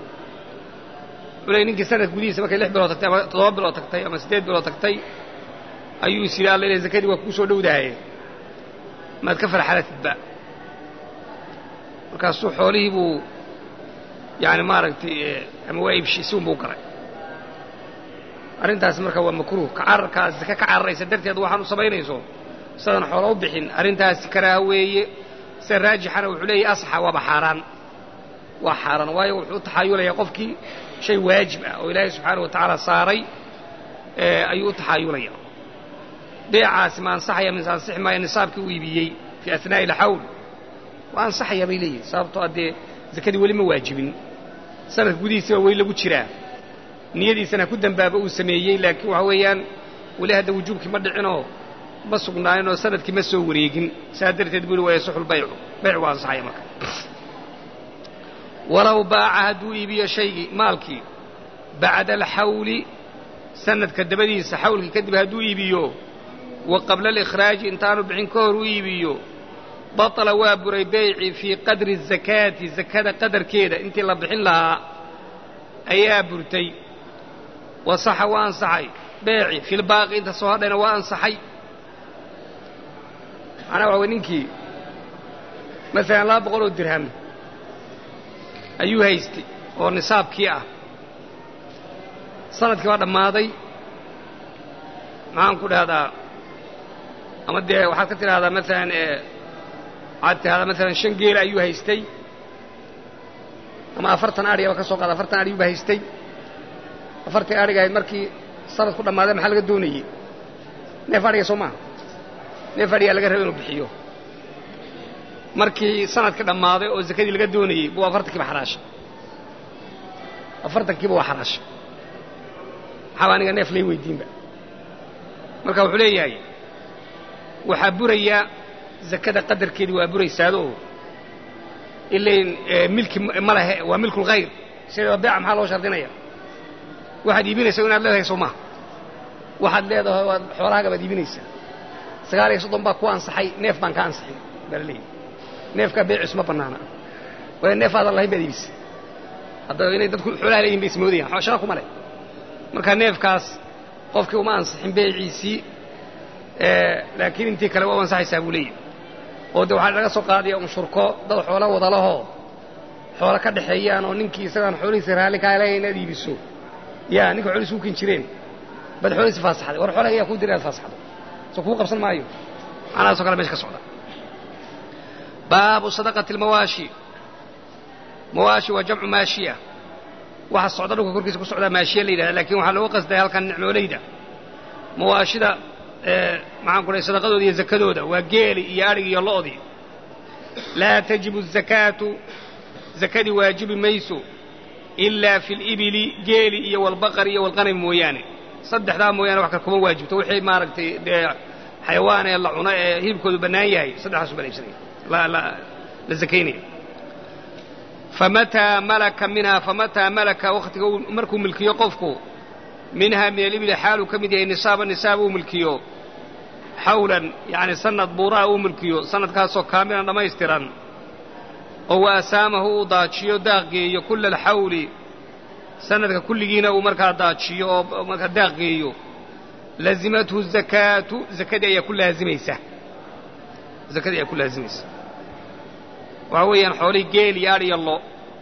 uley ninkii sanadka gudihiisa markay lix bilood tagtay ama toddoba bilood tagtay ama siddeed bilood tagtay ayuu is yidhi alla ila zakadii waa kuu soo dhowdahaye maad ka farxalatidba markaasuu xoolihii buu yaani maaragtay ama waa iibshisi unbuu garay arrintaas marka waa makruuh ka cararkaa zaka ka cararaysa darteed waxaan u samaynayso sidadan xoola u bixin arrintaasi karaaha weeye sida raajixana wuxuu leeyahy asxa waaba xaaraan waa xaaraan waayo wuxuu u taxaayulayaa qofkii shay waajib ah oo ilaahay subxaana wa tacaala saaray ayuu u taxaayulaya beecaasi ma ansaxaya mise ansixi maayo nisaabkii uu iibiyey fii ahnaa'i alxawl waa ansaxaya bay leeyihin sababtoo addee zakadii weli ma waajibin sanadka gudihiisiba weli lagu jiraa niyadiisana ku dambaaba uu sameeyey laakiin waxa weeyaan weli hadda wujuubkii ma dhicinoo ma sugnaaninoo sanadkii ma soo wareegin saa darteed buu yhi waa yasixu lbaycu bayc waa ansaxaya marka walow baaca hadduu iibiyo shaygii maalkii bacda alxawli sanadka dabadiisa xawlkii kadib hadduu iibiyo wa qabla alikhraaji intaanu bixin ka hor u iibiyo batala waa buray beyci fii qadri zakaati zakada qadarkeeda intii la bixin lahaa ayaa burtay wasaxa waa ansaxay beeci filbaaqi inta soo hadhayna waa ansaxay macnaa waxa way ninkii masalan laba boqol oo dirham ayuu haystay oo nisaabkii ah sanadkii waa dhammaaday maxaan ku dhahdaa ama dee waxaad ka tidhahdaa maalan waxaad tidhahdaa maalan shan geela ayuu haystay ama afartan adhigaba ka soo qaada afartan adhiyuuba haystay afartii adhiga ahayd markii sanad ku dhammaaday maxaa laga doonayey neef adhiga soo maaha neef adhigaa laga raba inuu bixiyo markii sanadkii dhammaaday oo zakadii laga doonayey buu afartankiiba xaraashay afartankiiba waa xaraashay maxaaba aniga neef lay weydiinba marka wuxuu leeyahay waxaa buraya zakada qadarkeedii waa buraysaado ilayn milki ma lehe waa milkulkhayr sideeda beeca maxaa loo shardinaya waxaad iibinaysa inaad leedahay soo maha waxaad leedahay waad xoolahaaga baad iibinaysaa sagaal iyo soddon baa ku ansaxay neef baan ka ansaxin baa la leeyahy neefkaa beecis ma bannaana waayo neef aadan lahayn baad iibisa hadda inay dadku xoolaha leeyihin bay ismoodayaan shaqa kuma leh marka neefkaas qofkii uma ansixin beeciisii laakiin intii kale waa u ansaxaysaa buu leeyahy oo de waxaa laga soo qaadaya un shurko dad xoolo wadalahoo xoolo ka dhexeeyaan oo ninkii isagaan xoolihiisa raalli kaale inaad iibiso yaa ninka xoolihiisa ukin jireen baad xoolihiisa faasaxday war xoolaha ayaa kuu dira inaad faasaxdo soo kuu qabsan maayo macnahaasoo kale mesha ka socda baabu sadaqati almawaashi mawaashi waa jamcu maashiya waxa socda dhulka korkiisa ku socdaa maashiya la yidhahda lakin waxaa looga qasdaya halkan nicmoolayda mawaashida maxaan ku dhahay sadaqadooda iyo zakadooda waa geeli iyo adhig iyo lo'dii laa tajibu الzakaatu zakadii waajibi mayso ilaa fi اlibili geeli iyo walbaqari iyo walqanami mooyaane saddexdaa mooyaane wax kale kuma waajibto wixii maaragtay dee xayawaan ee la cuno ee hilibkoodu bannaan yahay saddexdaasu baa iibsanaya la zakaynaya famataa malaka minhaa famataa malaka wakhtiga markuu milkiyo qofku minhaa min alibili xaaluu ka mid yahay nisaaba nisaab uu milkiyo xawlan yacni sanad buuraha uu milkiyo sanadkaasoo kaamilan dhammaystiran oo wa asaamahu uu daajiyo daaqgeeyo kulla alxawli sanadka kulligiina uu markaa daajiyo oo markaa daaqgeeyo lazimathu zakaatu zakadii ayaa ku laazimaysa zakadii ayaa ku laazimaysa waxaa weeyaan xoolihii geel iyo adh iyo lo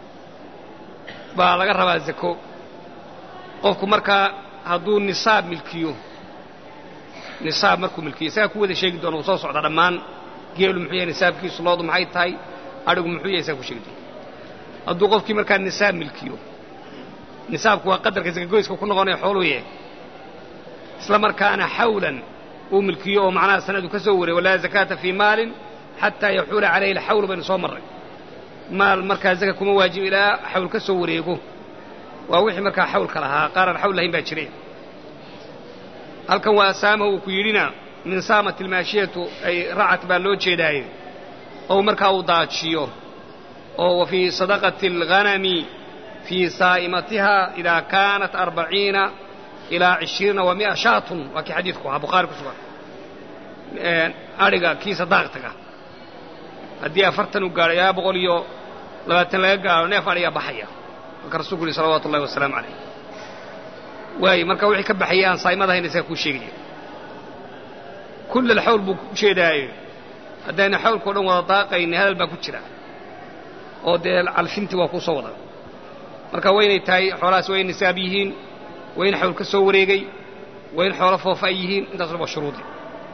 baa laga rabaa zako qofku markaa hadduu nisaab milkiyo nisaab markuu milkiyo isagaa ku wada sheegi doona uu soo socda dhammaan geelu muxuu yahay nisaabkiisu loodu maxay tahay adhigu muxuu yahay isagaa ku sheegi doona hadduu qofkii markaa nisaab milkiyo nisaabku waa qadarka zakagoyska ku noqonaya xooluu yahay isla markaana xawlan uu milkiyo oo macnaha sanadu ka soo wareey walaa zakaata fii maalin xataa yaxuula calayhi alxawl baynu soo marray maal markaa zaka kuma waajib ilaa xawl ka soo wareego waa wixii markaa xawlka lahaa qaaraan xawl lahayn baa jire halkan waa saama uu ku yidhina min saamat ilmaashiyatu ay racat baa loo jeedaaye oo markaa uu daajiyo oo wa fii sadaqati alghanami fii saa'imatiha idaa kaanat arbaciina ilaa cishriina wa mi'a shaatun waa kii xadiidku ahaa bukhaari ku sugan adhiga kiisa daaqtaga haddii afartan uu gaadho ilaa boqol iyo labaatan laga gaadho neef adhigaa baxaya marka rasulku uhi salawatu ullahi wasalaamu calayh waayo marka wixii ka baxaya aan saa'imadahayn isaga kuu sheegaya kulla alxawl buu ku jeedaaye haddayna xawlkao dhan wada daaqayni hadal baa ku jira oo dee calfintii waa kuu soo wada marka waynay tahay xoolahaas waa in nisaab yihiin waa in xawl ka soo wareegay waa in xoolo foofa ay yihiin intaasna waa shuruudi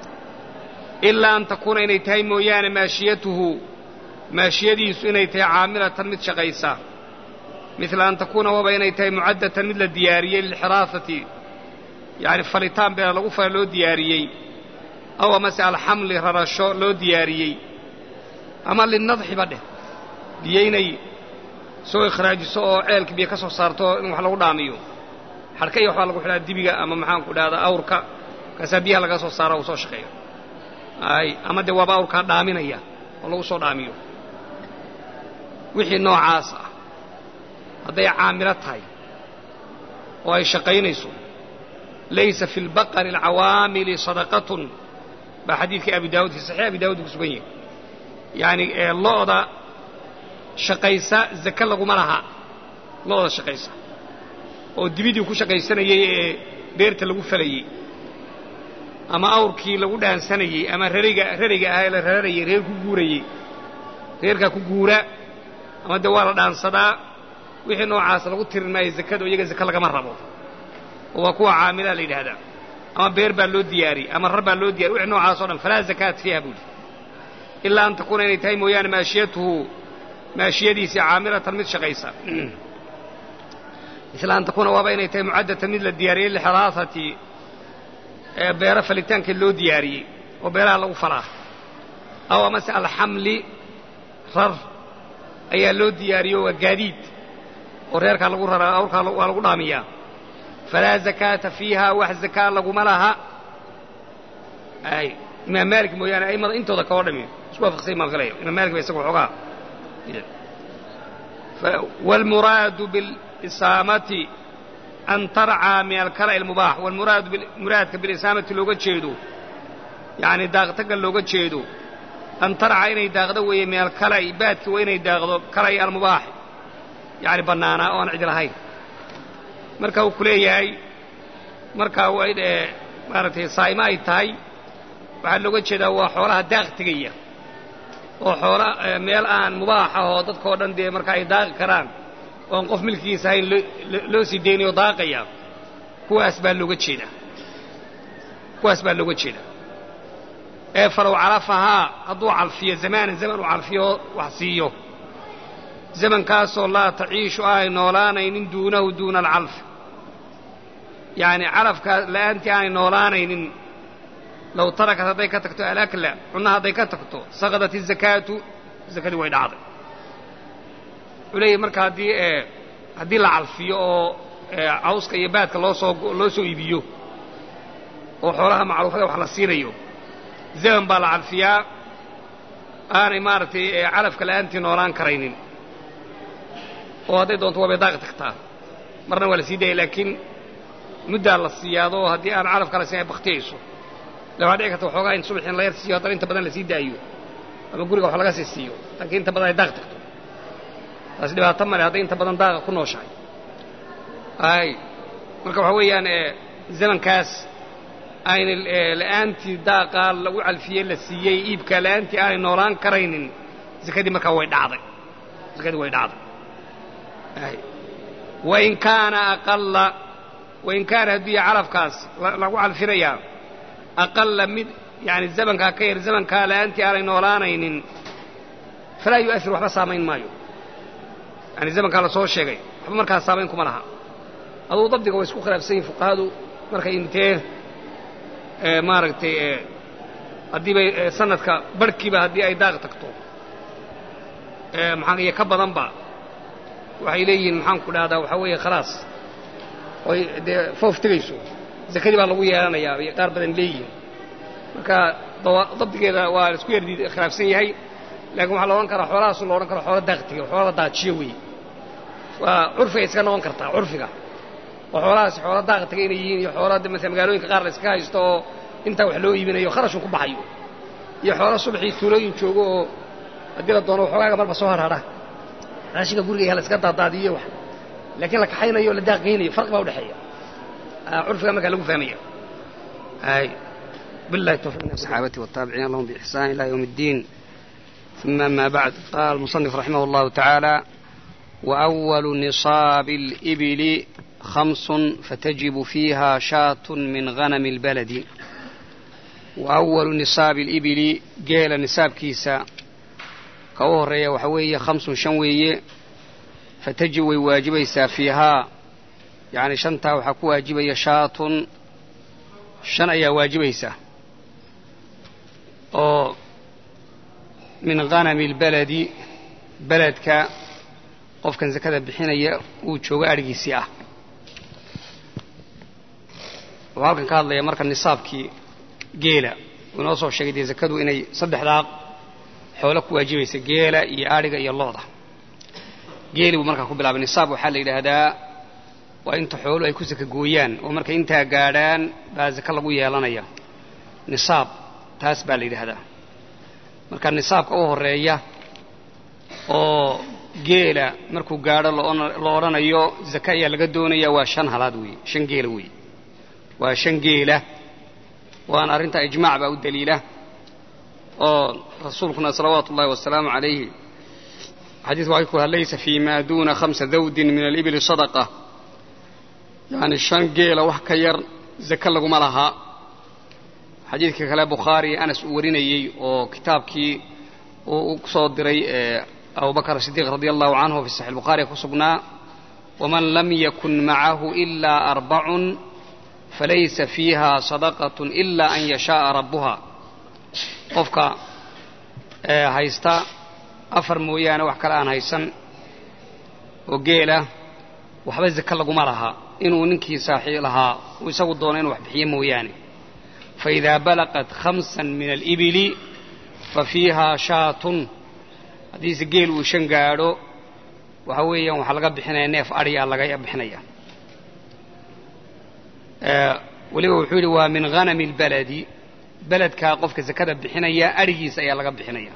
ilaa an takuuna inay tahay mooyaane maashiyatuhu maashiyadiisu inay tahay caamilatan mid shaqaysa midla an takuuna waba inay tahay mucaddatan mid la diyaariyey lilxiraasati yacni falitaan beena lagu fala loo diyaariyey aw amase alxamli rarasho loo diyaariyey ama linadxiba dheh biyo inay soo ikhraajiso oo ceelka biyo ka soo saarto in wax lagu dhaamiyo xadhka iyo waxbaa lagu xidhaa dibiga ama maxaanku dhahdaa awrka kaasaa biyaha laga soo saara uu soo shaqeeyo ay ama dee waaba awrkaa dhaaminaya oo lagu soo dhaamiyo wixii noocaas ah hadday caamilo tahay oo ay shaqaynayso laysa fi lbaqari alcawaamili sadaqatun baa xadiidkii abi daawud fi saxiix abi daawud ku sugan yahay yacani lo'da shaqaysa zake laguma laha lo'da shaqaysa oo dibidii ku shaqaysanayey ee beerta lagu falayey ama awrkii lagu dhaansanayey ama rariga rariga ah ee la rararayey reer ku guurayey reerkaa ku guura ama dee waa la dhaansadaa wixii noocaas lagu tirin maayo zakada o iyaga zake lagama rabo oo waa kuwa caamilaa la yidhaahdaa ama beer baa loo diyaariyey ama rar baa loo diyariy wixii noocaas o dhan falaa zakaat fiiha buuli ilaa an takuuna inay tahay mooyaane maashiyatuhu maashiyadiisii caamilatan mid shaqaysa isla an takuuna waaba inay tahay mucaddatan mid la diyaariyey lixiraasati ee beero falitaanka loo diyaariyey oo beeraha lagu falaa aw amase alxamli rar ayaa loo diyaariyo waa gaadiid oo reerkaa lagu raraa awrkaa waa lagu dhaamiyaa falaa zakaata fiiha wax zakaa laguma laha ay imaam maalik mooyaane aimada intooda kao dhami isku waafaqsay maan filaya imaam maalik ba isaga waxoogaa wاlmuraadu biاlisaamati an tarcaa min alkala'i اlmubaax wاlmuraadu muraadka bilisaamati looga jeedo yacni daaqtaga looga jeedo an tarcaa inay daaqdo weeye min alkala'i baadki waa inay daaqdo kala'i almubaax yacni bannaanaa oo aan cid lahayn marka uu ku leeyahay markaa waa maaragtay saa'imo ay tahay waxaa looga jeedaa waa xoolaha daaq tegaya oo xoola meel aan mubaax ah oo dadkao dhan dee marka ay daaqi karaan oon qof milkigiisa ahayn loo sii deynayo daaqaya kuwaas baa looga jeedaa kuwaas baa looga jeedaa ee falow calafahaa hadduu calfiyo zamaanan zaman uu calfiyo wax siiyo zamankaasoo laa taciishu aanay noolaanaynin duunahu duuna alcalf yacni calafkaa la'aantii aanay noolaanaynin low tarakat hadday ka tagto alakla cunna hadday ka tagto saqadat izakaatu zakadii way dhacday wuxuu leeyahy marka haddii haddii la calfiyo oo cawska iyo baadka loo soo loo soo iibiyo oo xoolaha macruufada wax la siinayo zaman baa la calfiyaa aanay maaragtay calafka la'aantii noolaan karaynin oo hadday doonto waabay daaqi tagtaa marna waa la sii daaya laakiin muddaa la siiyaado haddii aan calafka la siin ay baktiyayso le waxaa dhici karta waxoogaa in subax in la yar siiyo haddana inta badan la sii daayo ama guriga wax laga sii siiyo laakiin inta badan ay daaq tagto taasi dhibaato male hadday inta badan daaqa ku nooshahay ay marka waxaa weeyaan zamankaas ayna la'aantii daaqaa lagu calfiyey la siiyey iibkaa la'aantii aanay noolaan karaynin zakadii markaa way dhacday zakadii way dhacday wain kaana aqalla wain kaana hadduu yahay calafkaas lagu calfinayaa aqalla mid yani zamankaa ka yar zamankaa la'aantii aanay noolaanaynin falaa yu'asir waxba saamayn maayo yani zamankaa la soo sheegay waxba markaa saamayn kuma laha aduu dabdiga way isku khilaafsan yihin fuqahadu markay intee maaragtay haddiibay sanadka barhkiiba haddii ay daaq tagto maxaa iyo ka badanba waxay leeyihiin maxaan ku dhahdaa waxaa weeye khalaas oy dee foof tegayso zakadii baa lagu yeelanayaa bay qaar badan leeyihiin marka dabdigeeda waa isku yar khilaafsan yahay laakiin waxaa la odhan karaa xoolahaasu la odhan karo xoola daaq tegay xoola la daajiyo weeye waa curfiga iska noqon kartaa curfiga oo xoolahaasi xoola daaq tegay inay yihiin iyo xoola de masala magaalooyinka qaar la iska haysto oo intaa wax loo iibinayo kharashun ku baxayo iyo xoola subaxii tuulooyin joogo oo haddii la doono waxoogaaga marba soo harhadha raashinka guriga la iska daadaadiyo wax laakiin la kaxaynayo o la daaqaynayo farqi baa udhexeeya curfiga markaa lagu fahmaya ay بالله التوفيق من الصحابة والتابعين لهم بإحسان إلى يوم الدين ثم أما بعد قال المصنف رحمه الله تعالى وأول نصاب الإبل خمس فتجب فيها شاة من غنم البلد وأول نصاب الإبل جيل نصاب كيسا كوهرية وحوية خمس شنوية فتجب واجبيسا فيها يعني شنتا وحكو واجبية شاة shan ayaa waajibaysa oo min ghanami اlbaladi beledka qofkan zakada bixinaya uu joogo adhigiisii ah wuxuu halkan ka hadlaya marka nisaabkii geela uu inoo soo sheegay dee zakadu inay saddexdaa xoolo ku waajibaysa geela iyo adhiga iyo looda geeli buu markaa ku bilaabay nisaab waxaa la yidhaahdaa waa inta xoolu ay ku saka gooyaan oo markay intaa gaadhaan baa zaka lagu yeelanaya nisaab taas baa la yidhaahdaa marka nisaabka u horeeya oo geela markuu gaadho la odhanayo zaka ayaa laga doonaya waa shan halaad weeye shan geela weeye waa shan geela waana arrinta ijmaac baa u daliila oo rasuulkuna salawaatu ullahi wasalaamu calayhi xadiidku waxay ku laysa fii maa duuna khamsa dawdin min alibili sadaqa yacni shan geela wax ka yar zaka laguma lahaa xadiidka kale bukhaari anas uu warinayey oo kitaabkii uu ku soo diray abubakr sidiiq radi allahu canhu fi saxi bukhaari ku sugnaa waman lam yakun macahu ilaa arbacun falaysa fiiha sadaqat ila an yashaءa rabbuha qofka haysta afar mooyaane wax kale aan haysan oo geela waxba zaka laguma laha inuu ninkii saaxii lahaa uu isagu doono inuu wax bixiyo mooyaane faidaa balaqat khamsa min alibili fa fiiha shaatun haddiise geel uu shan gaadho waxa weeyaan waxaa laga bixinaya neef adhiyaa laga bixinaya weliba wuxuu yidhi waa min hanami اlbaladi beledkaa qofka zakada bixinaya adhigiisa ayaa laga bixinaya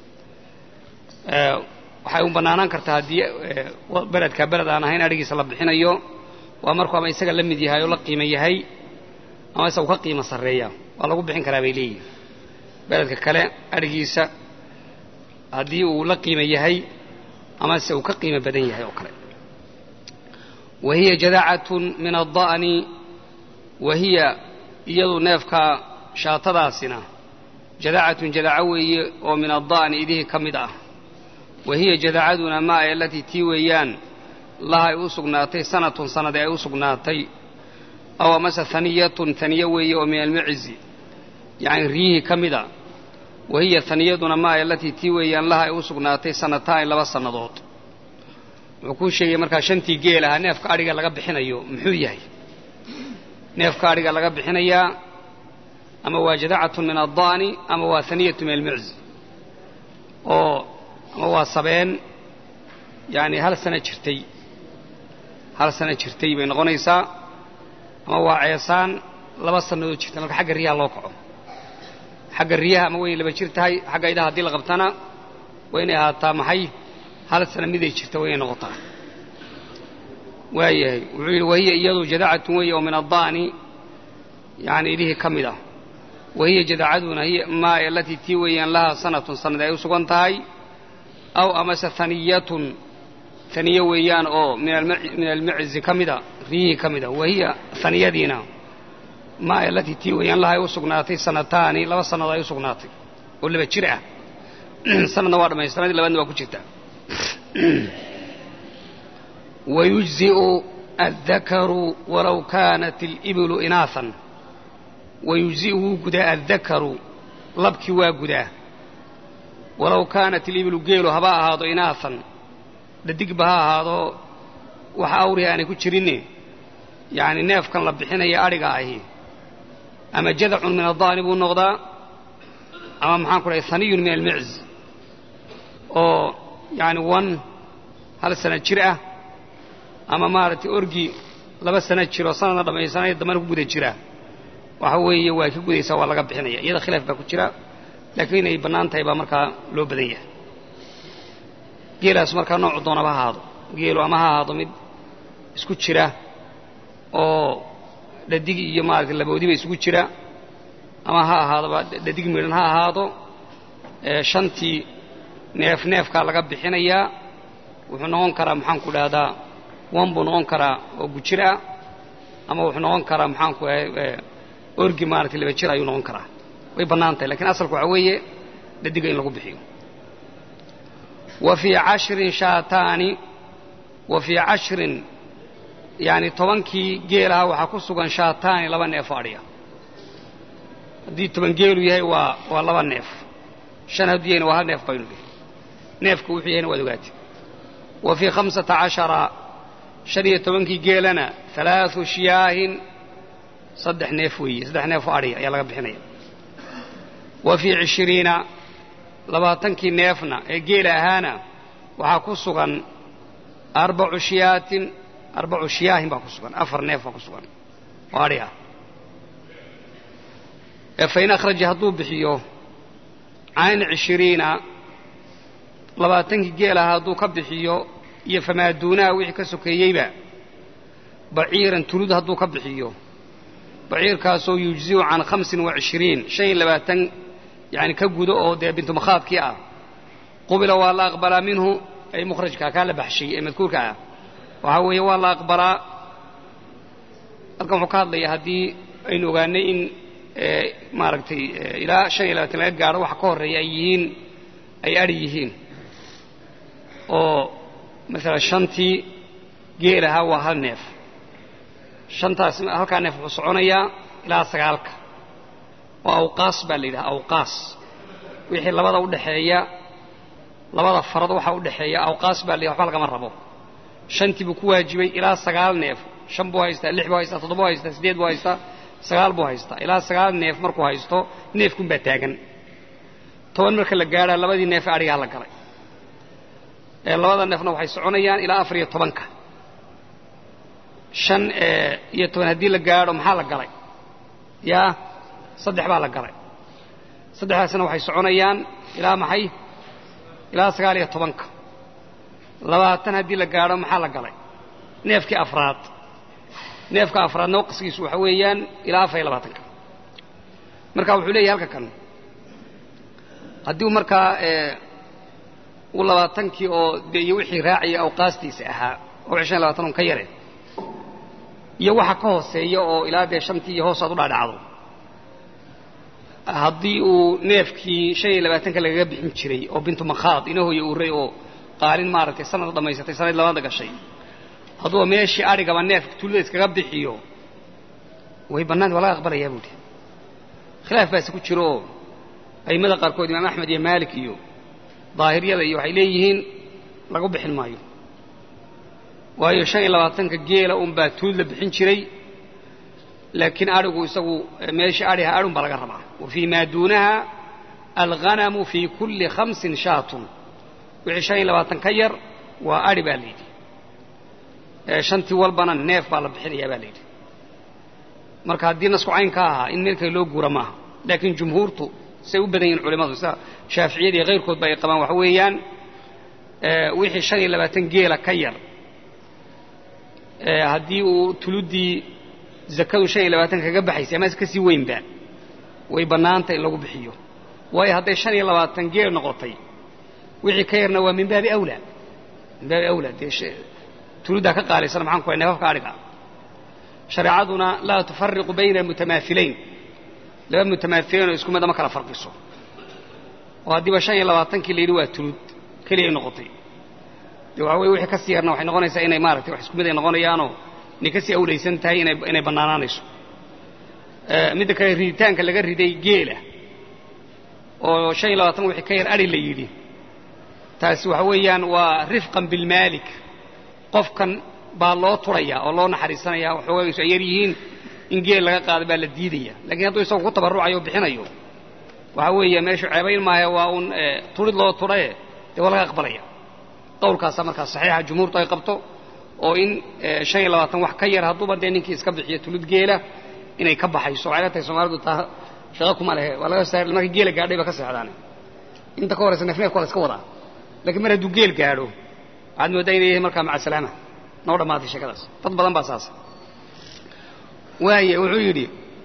waxay u bannaanaan kartaa haddii beledkaa beled aan ahayn adhigiisa la bixinayo waa markuu ama isaga la mid yahay oo la qiimo yahay ama isagu ka qiimo sarreeya waa lagu bixin karaa bay leeyihin beledka kale adhigiisa haddii uu la qiimo yahay amase uu ka qiimo badan yahay oo kale wa hiya jadacatun min adda'ni wa hiya iyadu neefka shaatadaasina jadacatun jadaco weeye oo min adda'ni idihii ka mid ah wa hiya jadacaduna maa ay alatii tii weeyaan laha ay u sugnaatay sanatun sanade ay u sugnaatay aw amase haniyatun haniyo weeye oo min almacizi yacni riyihii ka mid a wa hiya haniyaduna maa ay alatii tii weeyaan laha ay u sugnaatay sanataani laba sannadood wuxuu kuu sheegaya markaa shantii geel ahaa neefka adhiga laga bixinayo muxuu yahay neefka adhiga laga bixinayaa ama waa jadacatun min adda'ni ama waa haniyatu min almuczi oo ama waa sabeen yacni hal sano jirtay hal sano jirtay bay noqonaysaa ama waa ceesaan laba sannadood jirta marka xagga riyaha loo kaco xagga riyaha ama waynay laba jir tahay xagga idaha haddii la qabtana waa inay ahaataa maxay hal sana miday jirta waa inay noqotaa waayahay wuxuu yidhi wahiya iyadu jadacatun weeye oo min adda'ni yani idihii ka mid ah wahiya jadacaduna hiy maa alatii tii weeyaan lahaa sanatun sanad ay u sugan tahay aw amase haniyatun haniye weeyaan oo min almaczi ka mida riyihii ka mida wahiya haniyadiina maa alatii tii weeyaan laha ay u sugnaatay sanataani laba sannadood ay u sugnaatay oo laba jir ah sanadna waa dhamay sanadii labaadna waa ku jirta wayujzi'u addakaru walow kaanat alibilu inaahan wayujzi'u wuu gudaa addakaru labkii waa gudaa walow kaanat alibilu geelu haba ahaado inaahan dhadigba ha ahaado wax awriha aanay ku jirinne yacni neefkan la bixinaya adhiga ahi ama jadacun min adda'ni buu noqdaa ama maxaan ku dhahay haniyun min almicz oo yacni wan hal sana jir ah ama maaragtay orgi laba sana jiroo sanadna dhammaysanaya dambana ku guda jira waxa weeye waa ka gudaysaa waa laga bixinaya iyada khilaaf baa ku jira laakiin inay bannaan tahay baa markaa loo badan yahay geelaas markaa noocu doonaba ha ahaado geelu ama ha ahaado mid isku jira oo dhadig iyo maaragtay laboodiba isugu jira ama ha ahaadoba dhadig midhan ha ahaado shantii neef neefkaa laga bixinayaa wuxuu noqon karaa maxaanku dhahdaa wan buu noqon karaa oo gujir ah ama wuxuu noqon karaa maxaanku orgi maaragtay laba jir ayuu noqon karaa way bannaan tahay lakiin asalku waxaa weeye dhadiga in lagu bixiyo wa fii cashrin shaataani wa fii cashrin yacni tobankii geelaha waxaa ku sugan shaataani laba neef oo adhiya haddii toban geelu yahay waa waa laba neef shan hadduu yahayna waa hal neef baynu dhihi neefku wuxuu yahayna waad ogaatay wa fii khamsata cashara shan iyo tobankii geelana halaathu shiyaahin saddex neef weeye saddex neef oo adhiya ayaa laga bixinaya wa fii cishiriina labaatankii neefna ee geela ahaana waxaa ku sugan arbacu shiyaatin arbacu shiyaahin baa ku sugan afar neef baa ku sugan oo adhi ah ee fain akhraja hadduu bixiyo can cishiriina labaatankii geel ahaa hadduu ka bixiyo iyo famaaduunaha wixii ka sokeeyeyba baciiran tulud hadduu ka bixiyo baciirkaasoo yujziu can hamsin wa cishiriin shan iyo labaatan yani ka gudo oo dee bintumakhaadkii ah qubila waa la aqbalaa minhu ay mukhrajka kaa la baxshay ee madkuurka ah waxaa weeye waa la aqbalaa halkan wuxuu ka hadlayaa haddii aynu ogaanay in maaragtay ilaa shan iyo labaatan laga gaadho waxa ka horreeya ay yihiin ay adhi yihiin oo masalan shantii geel ahaa waa hal neef shantaas halkaa neef wuxuu soconayaa ilaa sagaalka oo awqaas baa la yidhaha awqaas wixii labada udhaxeeya labada farad waxaa udhaxeeya awqaas baa la yidhaha waxba lagama rabo shantii buu ku waajibay ilaa sagaal neef shan buu haystaa lix buu haystaa toddoba buu haystaa siddeed buu haystaa sagaal buu haystaa ilaa sagaal neef markuu haysto neefkun baa taagan toban marka la gaadhaa labadii neef ee adhigaa la galay ee labada neefna waxay soconayaan ilaa afar iyo tobanka shan iyo toban haddii la gaadho maxaa la galay yaa saddex baa la galay saddexdaasna waxay soconayaan ilaa maxay ilaa sagaal iyo tobanka labaatan haddii la gaadho maxaa la galay neefkii afraad neefka afraadna waqsigiisu waxa weeyaan ilaa afar iyo labaatanka marka wuxuu leeyahay halka kan haddii markaa uu labaatankii oo dee iyo wixii raacaya awqaastiisa ahaa oo wixii shan iyo labatan un ka yare iyo waxa ka hooseeya oo ilaa dee shantii iyo hoos aad u dhaadhacdo haddii uu neefkii shan iyo labaatanka lagaga bixin jiray oo bintu makhaad ina hooye uray oo qaalin maaragtay sanad dhammaysatay sanad labaada gashay hadduu meeshii adhigaba neefka tullada iskaga bixiyo way bannaanta waa laga aqbalayaa buuhi khilaaf baase ku jiro oo a'immada qaarkood imaam axmed iyo maalik iyo daahiriyada iyo waxay leeyihiin lagu bixin maayo waayo shan iyo labaatanka geela unbaa tuud la bixin jiray laakiin adhigu isagu meeshii adhiha adhun baa laga rabaa wa fii maa duunaha alghanamu fii kulli khamsin shaatun wixii shan iyo labaatan ka yar waa adhi baa layidhi shantii walbana neef baa la bixinayaa baa layidhi marka haddii nasku cayn ka ahaa in meel kale loo guura maaha laakiin jumhuurtu say u badan yihin culimmadu sida shaaficiyada iyo kayrkoodba ay qabaan waxa weeyaan wixii shan iyo labaatan geela ka yar haddii uu tuluddii zakadu shan iyo labaatan kaga baxaysay ama ka sii weynba way bannaanta in lagu bixiyo waayo hadday shan iyo labaatan geel noqotay wixii ka yarna waa min baabi awlaa min baabi awlaa dee tuluddaa ka qaalisan maxaan ku hay neefafka adhiga shareecaduna laa tufariqu bayna mutamaahilayn laba mutamaahilayn oo isku mid ama kala farqiso oo haddiiba shan iyo labaatankii la yidhi waa tulud keliya ay noqotay de waxa weye wixii ka sii yarna waxay noqonaysaa inay maaragtay wax isku mid ay noqonayaanoo inay ka sii awlaysan tahay inay inay bannaanaanayso midda kale riditaanka laga riday geela oo shan iyo labaatan wixii ka yar adhi la yidhi taasi waxa weeyaan waa rifqan bilmaalik qofkan baa loo turaya oo loo naxariisanaya waxoogaysu ay yar yihiin in geel laga qaado baa la diidaya lakiin hadduu isagu ku tabarrucayo o bixinayo waxa weeye meeshu ceebayn maayo waa uun turid loo turae dee waa laga aqbalaya qowlkaasaa markaas saxiixa jumhuurtu ay qabto oo in shan iyo labaatan wax ka yar hadduuba dee ninkii iska bixiyo tulid geela inay ka baxayso waxay la tahay soomaalidu taa shaqa kuma lehe waa laga saar markii geela gaadhay ba ka seexdaane inta ka horaysa neef neefka waa la iska wadaa lakiin mar hadduu geel gaadho waxaad mooddaa inay yahay markaa maca salaama noo dhammaatay sheekadaas dad badan baa saasa waaye wuxuu yidhi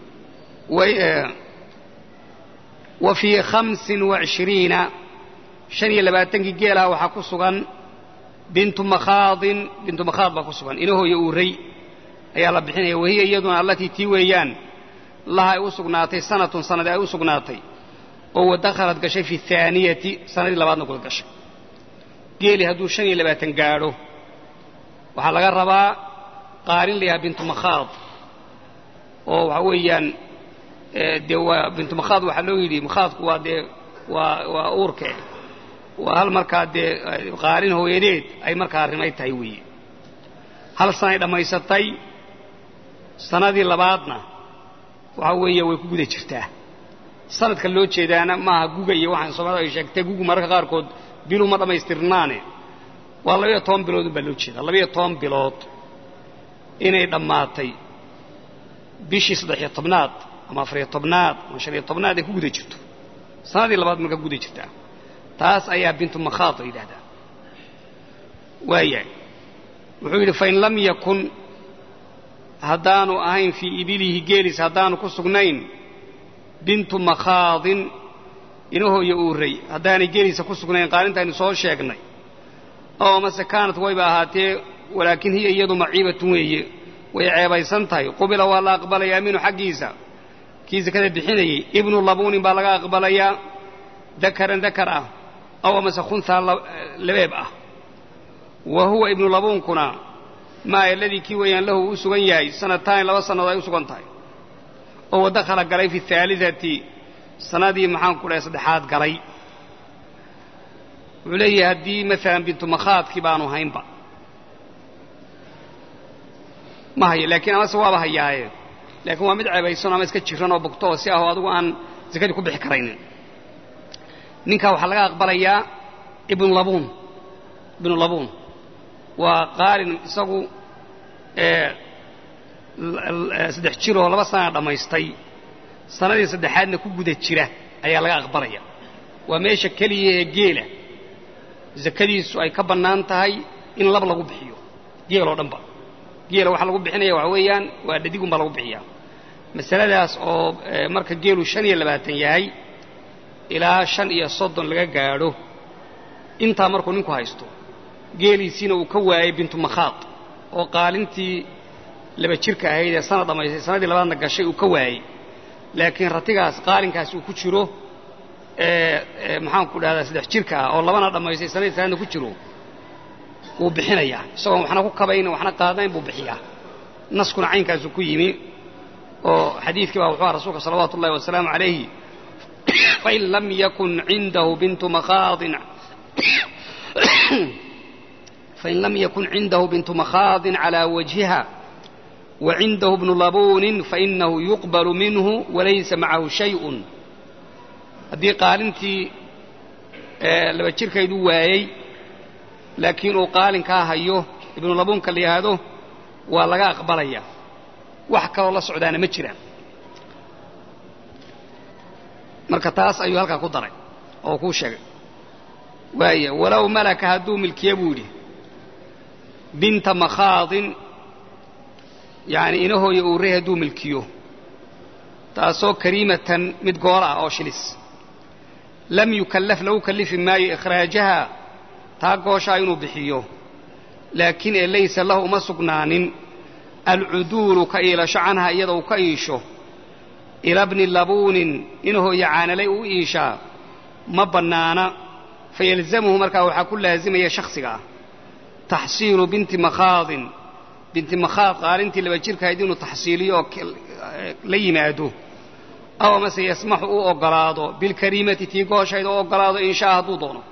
wa fii hamsin wacishiriina shan iyo labaatankii geelaha waxaa ku sugan bintu makhaadin bintu makhaad baa ku sugan inahooya uuray ayaa la bixinaya wahiya iyaduna allatii tii weeyaan laha ay u sugnaatay sanatun sanad ay u sugnaatay oo wadakhalad gashay fi haaniyati sanadii labaadna kula gashay geeli hadduu shan iyo labaatan gaadho waxaa laga rabaa qaarin la yahaa bintu makhaad oo waxa weeyaan dee waa bintu makhaad waxaa loo yidhi makhaadku waa dee waa waa uurke waa hal markaa dee qaalin hooyadeed ay markaa rimay tahay weeye hal sanay dhammaysatay sanadii labaadna waxa weeye way ku guda jirtaa sanadka loo jeedaana maaha guga iyo waxaan soomaalida ay sheegtay gugu mararka qaarkood bilu ma dhammaystirnaane waa labayo toban bilood un baa loo jeedaa labayo toban bilood inay dhammaatay bishii saddex-iyo tobnaad ama afariyo tobnaad ama shan iyo tobnaad ay ku guda jirto sanadii labaad markaa guda jirtaa taas ayaa bintu makhaad la yidhahdaa waayahay wuxuu yidhi fain lam yakun haddaanu ahayn fii ibilihi geelis haddaanu ku sugnayn bintu makhaadin inahooya uuray haddaanay geelisa ku sugnayn qaalintaynu soo sheegnay oo mase kaanat wayba ahaatee walaakin hiya iyadu maciibatun weeye way ceebaysan tahay qubila waa la aqbalayaa minhu xaggiisa kii sakada bixinayey ibnu labuunin baa laga aqbalayaa dakaran dakar ah aw amase khunhaa labeeb ah wa huwa ibnu labuunkuna maa aladii kii weeyaan lahu u sugan yahay sanataani laba sannadood ay u sugan tahay oo wadakhala galay fi ahaaliati sanadii maxaan ku dhahay saddexaad galay wuxuu leeyahay haddii maalan bintu makhaadkii baanu haynba ma hayo laakiin amase waaba hayaaye laakiin waa mid ceebaysan ama iska jiran oo bogto oo si ahoo adigu aan sakadii ku bixi karaynin ninkaa waxaa laga aqbalayaa ibnu labuun ibnu labuun waa qaalin isagu saddex jiroo laba sanaa dhammaystay sanadii saddexaadna ku guda jira ayaa laga aqbalaya waa meesha keliya ee geela sakadiisu ay ka bannaan tahay in lab lagu bixiyo geel oo dhanba geela waxaa lagu bixinaya waxa weeyaan waa dhadigun baa lagu bixiyaa masaladaas oo marka geelu shan iyo labaatan yahay ilaa shan iyo soddon laga gaadho intaa markuu ninku haysto geeliisiina uu ka waayey bintu makhaad oo qaalintii laba jirka ahayd ee sanad dhammaystay sanadii labaadna gashay uu ka waayey laakiin ratigaas qaalinkaas uu ku jiro maxaanku dhahdaa saddex jirka ah oo labana dhammaystay sanadii salaadna ku jiro wuu bixinayaa isagoon waxna ku kabayn waxna qaadayn buu bixiyaa naskuna caynkaasu ku yimi oo xadiidkii baa wuxuu aha rasuulka salawaatu ullahi wasalaamu calayhi fain lam yakun cindahu bintu makhaadin fain lam yakun cindahu bintu makhaadin calaa wajhiha wa cindahu bnu labuunin fainahu yuqbalu minhu walaysa macahu shayun haddii qaalintii laba jirkaydu waayey laakiin uu qaalinkaa hayo ibnu labuunka la yidhaahdo waa laga aqbalaya wax kaloo la socdaana ma jiraan marka taas ayuu halkaa ku daray oo kuu sheegay waaya walow malaka hadduu milkiye buu yidhi binta makhaadin yacni inahooya uu rey hadduu milkiyo taasoo kariimatan mid goola ah oo shilis lam yukallaf lagu kallifi maayo ikhraajaha taa gooshaa inuu bixiyo laakiin ee laysa lahu uma sugnaanin alcuduulu ka iilasho canha iyada uu ka iisho ila bni labuunin inahooya caanalay u iishaa ma bannaana fayalzamuhu markaa waxaa ku laasimaya shakhsiga ah taxsiilu binti makhaadin binti makhaad qaalintii laba jirkahayd inuu taxsiiliyo oo la yimaado aw amase yasmaxu u oggolaado bilkariimati tii gooshayd oo oggolaado inshaa hadduu doono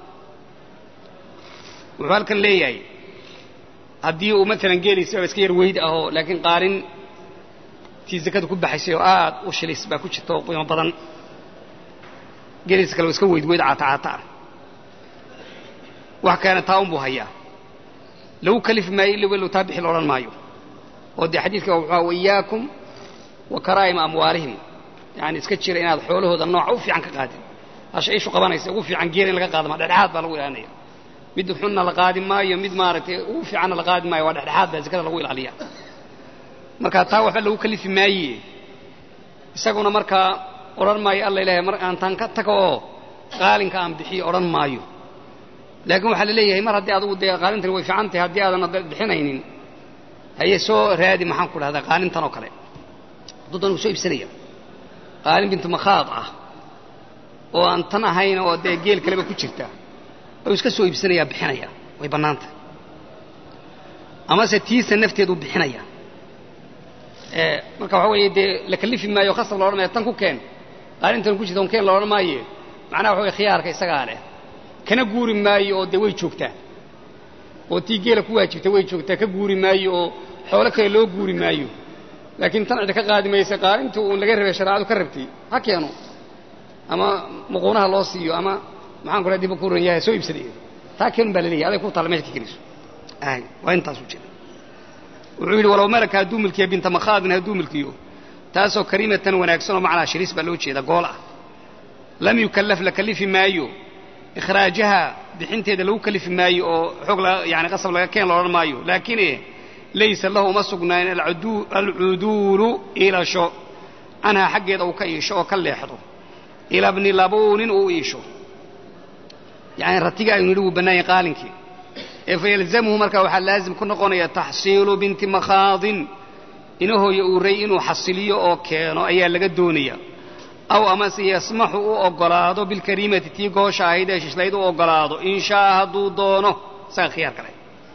wuxuu halkan leeyahay haddii uu maalan geeliisaba iska yar weyd ahoo laakiin qaalin tii sakada ku baxaysay oo aad u shilis baa ku jirta oo qiimo badan geeliisa kale waa iska weyd weyd caata caata ah wax keena taa unbuu hayaa lagu kalifi maayo illa walow taa bixi la odhan maayo oo dee xadiidka wuxuu waiyaakum wa karaa'ima amwaalihim yani iska jira inaad xoolahooda nooca u fiican ka qaadin hasha ishu qabanaysa ugu fiican geel in laga qaadama dhexdhexaad baa lagu ilaalinaya mid xunna la qaadi maayo mid maaragtay ugu fiicanna la qaadi maayo waa dhexdhexaad baa zakada lagu ilaaliya marka taa waxba lagu kalifi maaye isaguna markaa odhan maayo alla ilahay mar aan taan ka tago oo qaalinka aan bixiyo odhan maayo laakiin waxaa la leeyahay mar haddii adugu dee qaalintani way fiican tahay haddii aadan bixinaynin haye soo raadi maxaan ku dhahdaa qaalintan oo kale daddan uu soo iibsanaya qaalin bintu makhaad ah oo aan tan ahayn oo dee geel kaleba ku jirta u iska soo iibsanayaa bixinaya way bannaantahay amase tiisa nafteedu bixinaya marka waxa weeye dee la kalifi maayo khasab la odhan maayo tan ku keen qaalintan ku jirta on keen la odhan maaye macnaha waxa weye khiyaarka isagaa leh kana guuri maayo oo dee way joogtaa oo tii geela ku waajibtay way joogtaa ka guuri maayo oo xoolo kale loo guuri maayo laakiin tan cida ka qaadi maysa qaalintii uun laga rabay shareecadu ka rabtay ha keeno ama muquunaha loo siiyo ama maxaan ku raha diba ku ran yahay soo iibsaday taa keenun baa laleeyahay aday ku taalla meesha ka keliso ay waa intaasu jira wuxuu yidhi walow malaka hadduu milkiya binta makhaadin hadduu milkiyo taasoo kariimatan wanaagsan oo macnaa shiriis baa loo jeeda gool ah lam yukallaf la kallifi maayo ikhraajaha bixinteeda lagu kalifi maayo oo xoog yani qasab laga keen loodhan maayo laakiin laysa lahu uma sugnaayn alcuduulu iilasho canhaa xaggeeda uu ka iisho oo ka leexdo ilaa bni labuunin uu iisho yani ratiga aynu nidhi wuu bannaayay qaalinkii ee fayalzamhu marka waxaa laazim ku noqonaya taxsiilu binti makhaadin inahooya uuray inuu xasiliyo oo keeno ayaa laga doonaya aw amase yasmaxu u oggolaado bilkariimati tii goosha ahayd ee shishlayd u oggolaado in shaa hadduu doono isaga khiyaar kale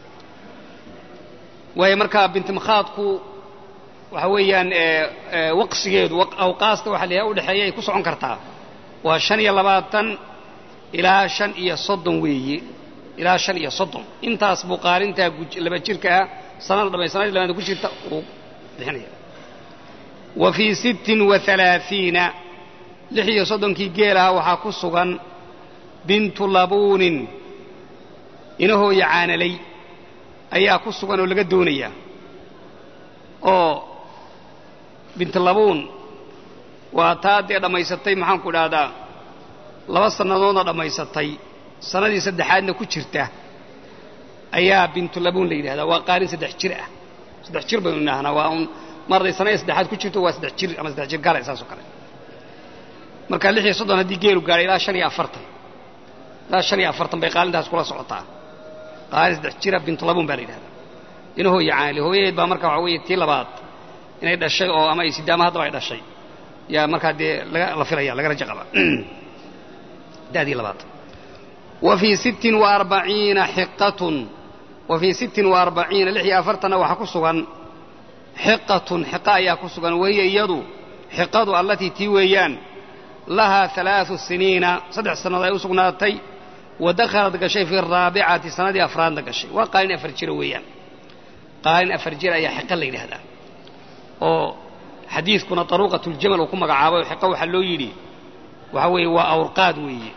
waayo markaa bintimakhaadku waxa weeyaan waqsigeedu awqaasta waxa layahay udhexeeya ay ku socon kartaa waa shan iyo labaatan ilaa shan iyo soddon weeye ilaa shan iyo soddon intaas buu qaalintaa laba jirka ah sanada dhamay sanadii labaad ku jirta uu bixinaya wa fii sittin wa alaaiina lix iyo soddonkii geelaha waxaa ku sugan bintu labuunin inahooya caanalay ayaa ku sugan oo laga doonaya oo bintu labuun waa taa dee dhammaysatay maxaanku idhaahdaa laba sannadoodna dhammaysatay sannadii saddexaadna ku jirta ayaa bintu labuun la yidhahdaa waa qaalin saddex jir ah saddex jir baynu idhaahnaa waa un marday sanadii saddexaad ku jirto waa saddex jir ama saddex jir gala saas oo kale marka lix iyo soddon haddii geelu gaadhay ilaa shan iyo afartan ilaa shan iyo afartan bay qaalintaas kula socotaa qaalin saddex jira bintu labuun baa la yidhahdaa inahooya caali hooyadeed baa marka waxa weeye tii labaad inay dhashay oo ama ay sidaama haddaba ay dhashay yaa markaa dee laga la filaya laga rajo qaba da'dii labaad wa fii sittin wa arbaciina xiqatun wa fii sittin wa arbaciina lix iyo afartanna waxaa ku sugan xiqatun xiqa ayaa ku sugan wahiya iyadu xiqadu allatii tii weeyaan lahaa alaau siniina saddex sannadood ay u sugnaatay wa dakhalad gashay fi araabicati sanadii afraadna gashay waa qaalin afar jira weeyaan qaalin afar jir ayaa xiqa la yidhaahdaa oo xadiidkuna taruuqatuljamal uu ku magacaabay oo xiqa waxaa loo yidhi waxa weeye waa awrqaad weeye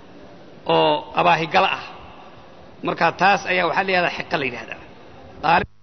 oo abaahigala ah marka taas ayaa waxaa la yidhahdaa xiqa la yidhahdaa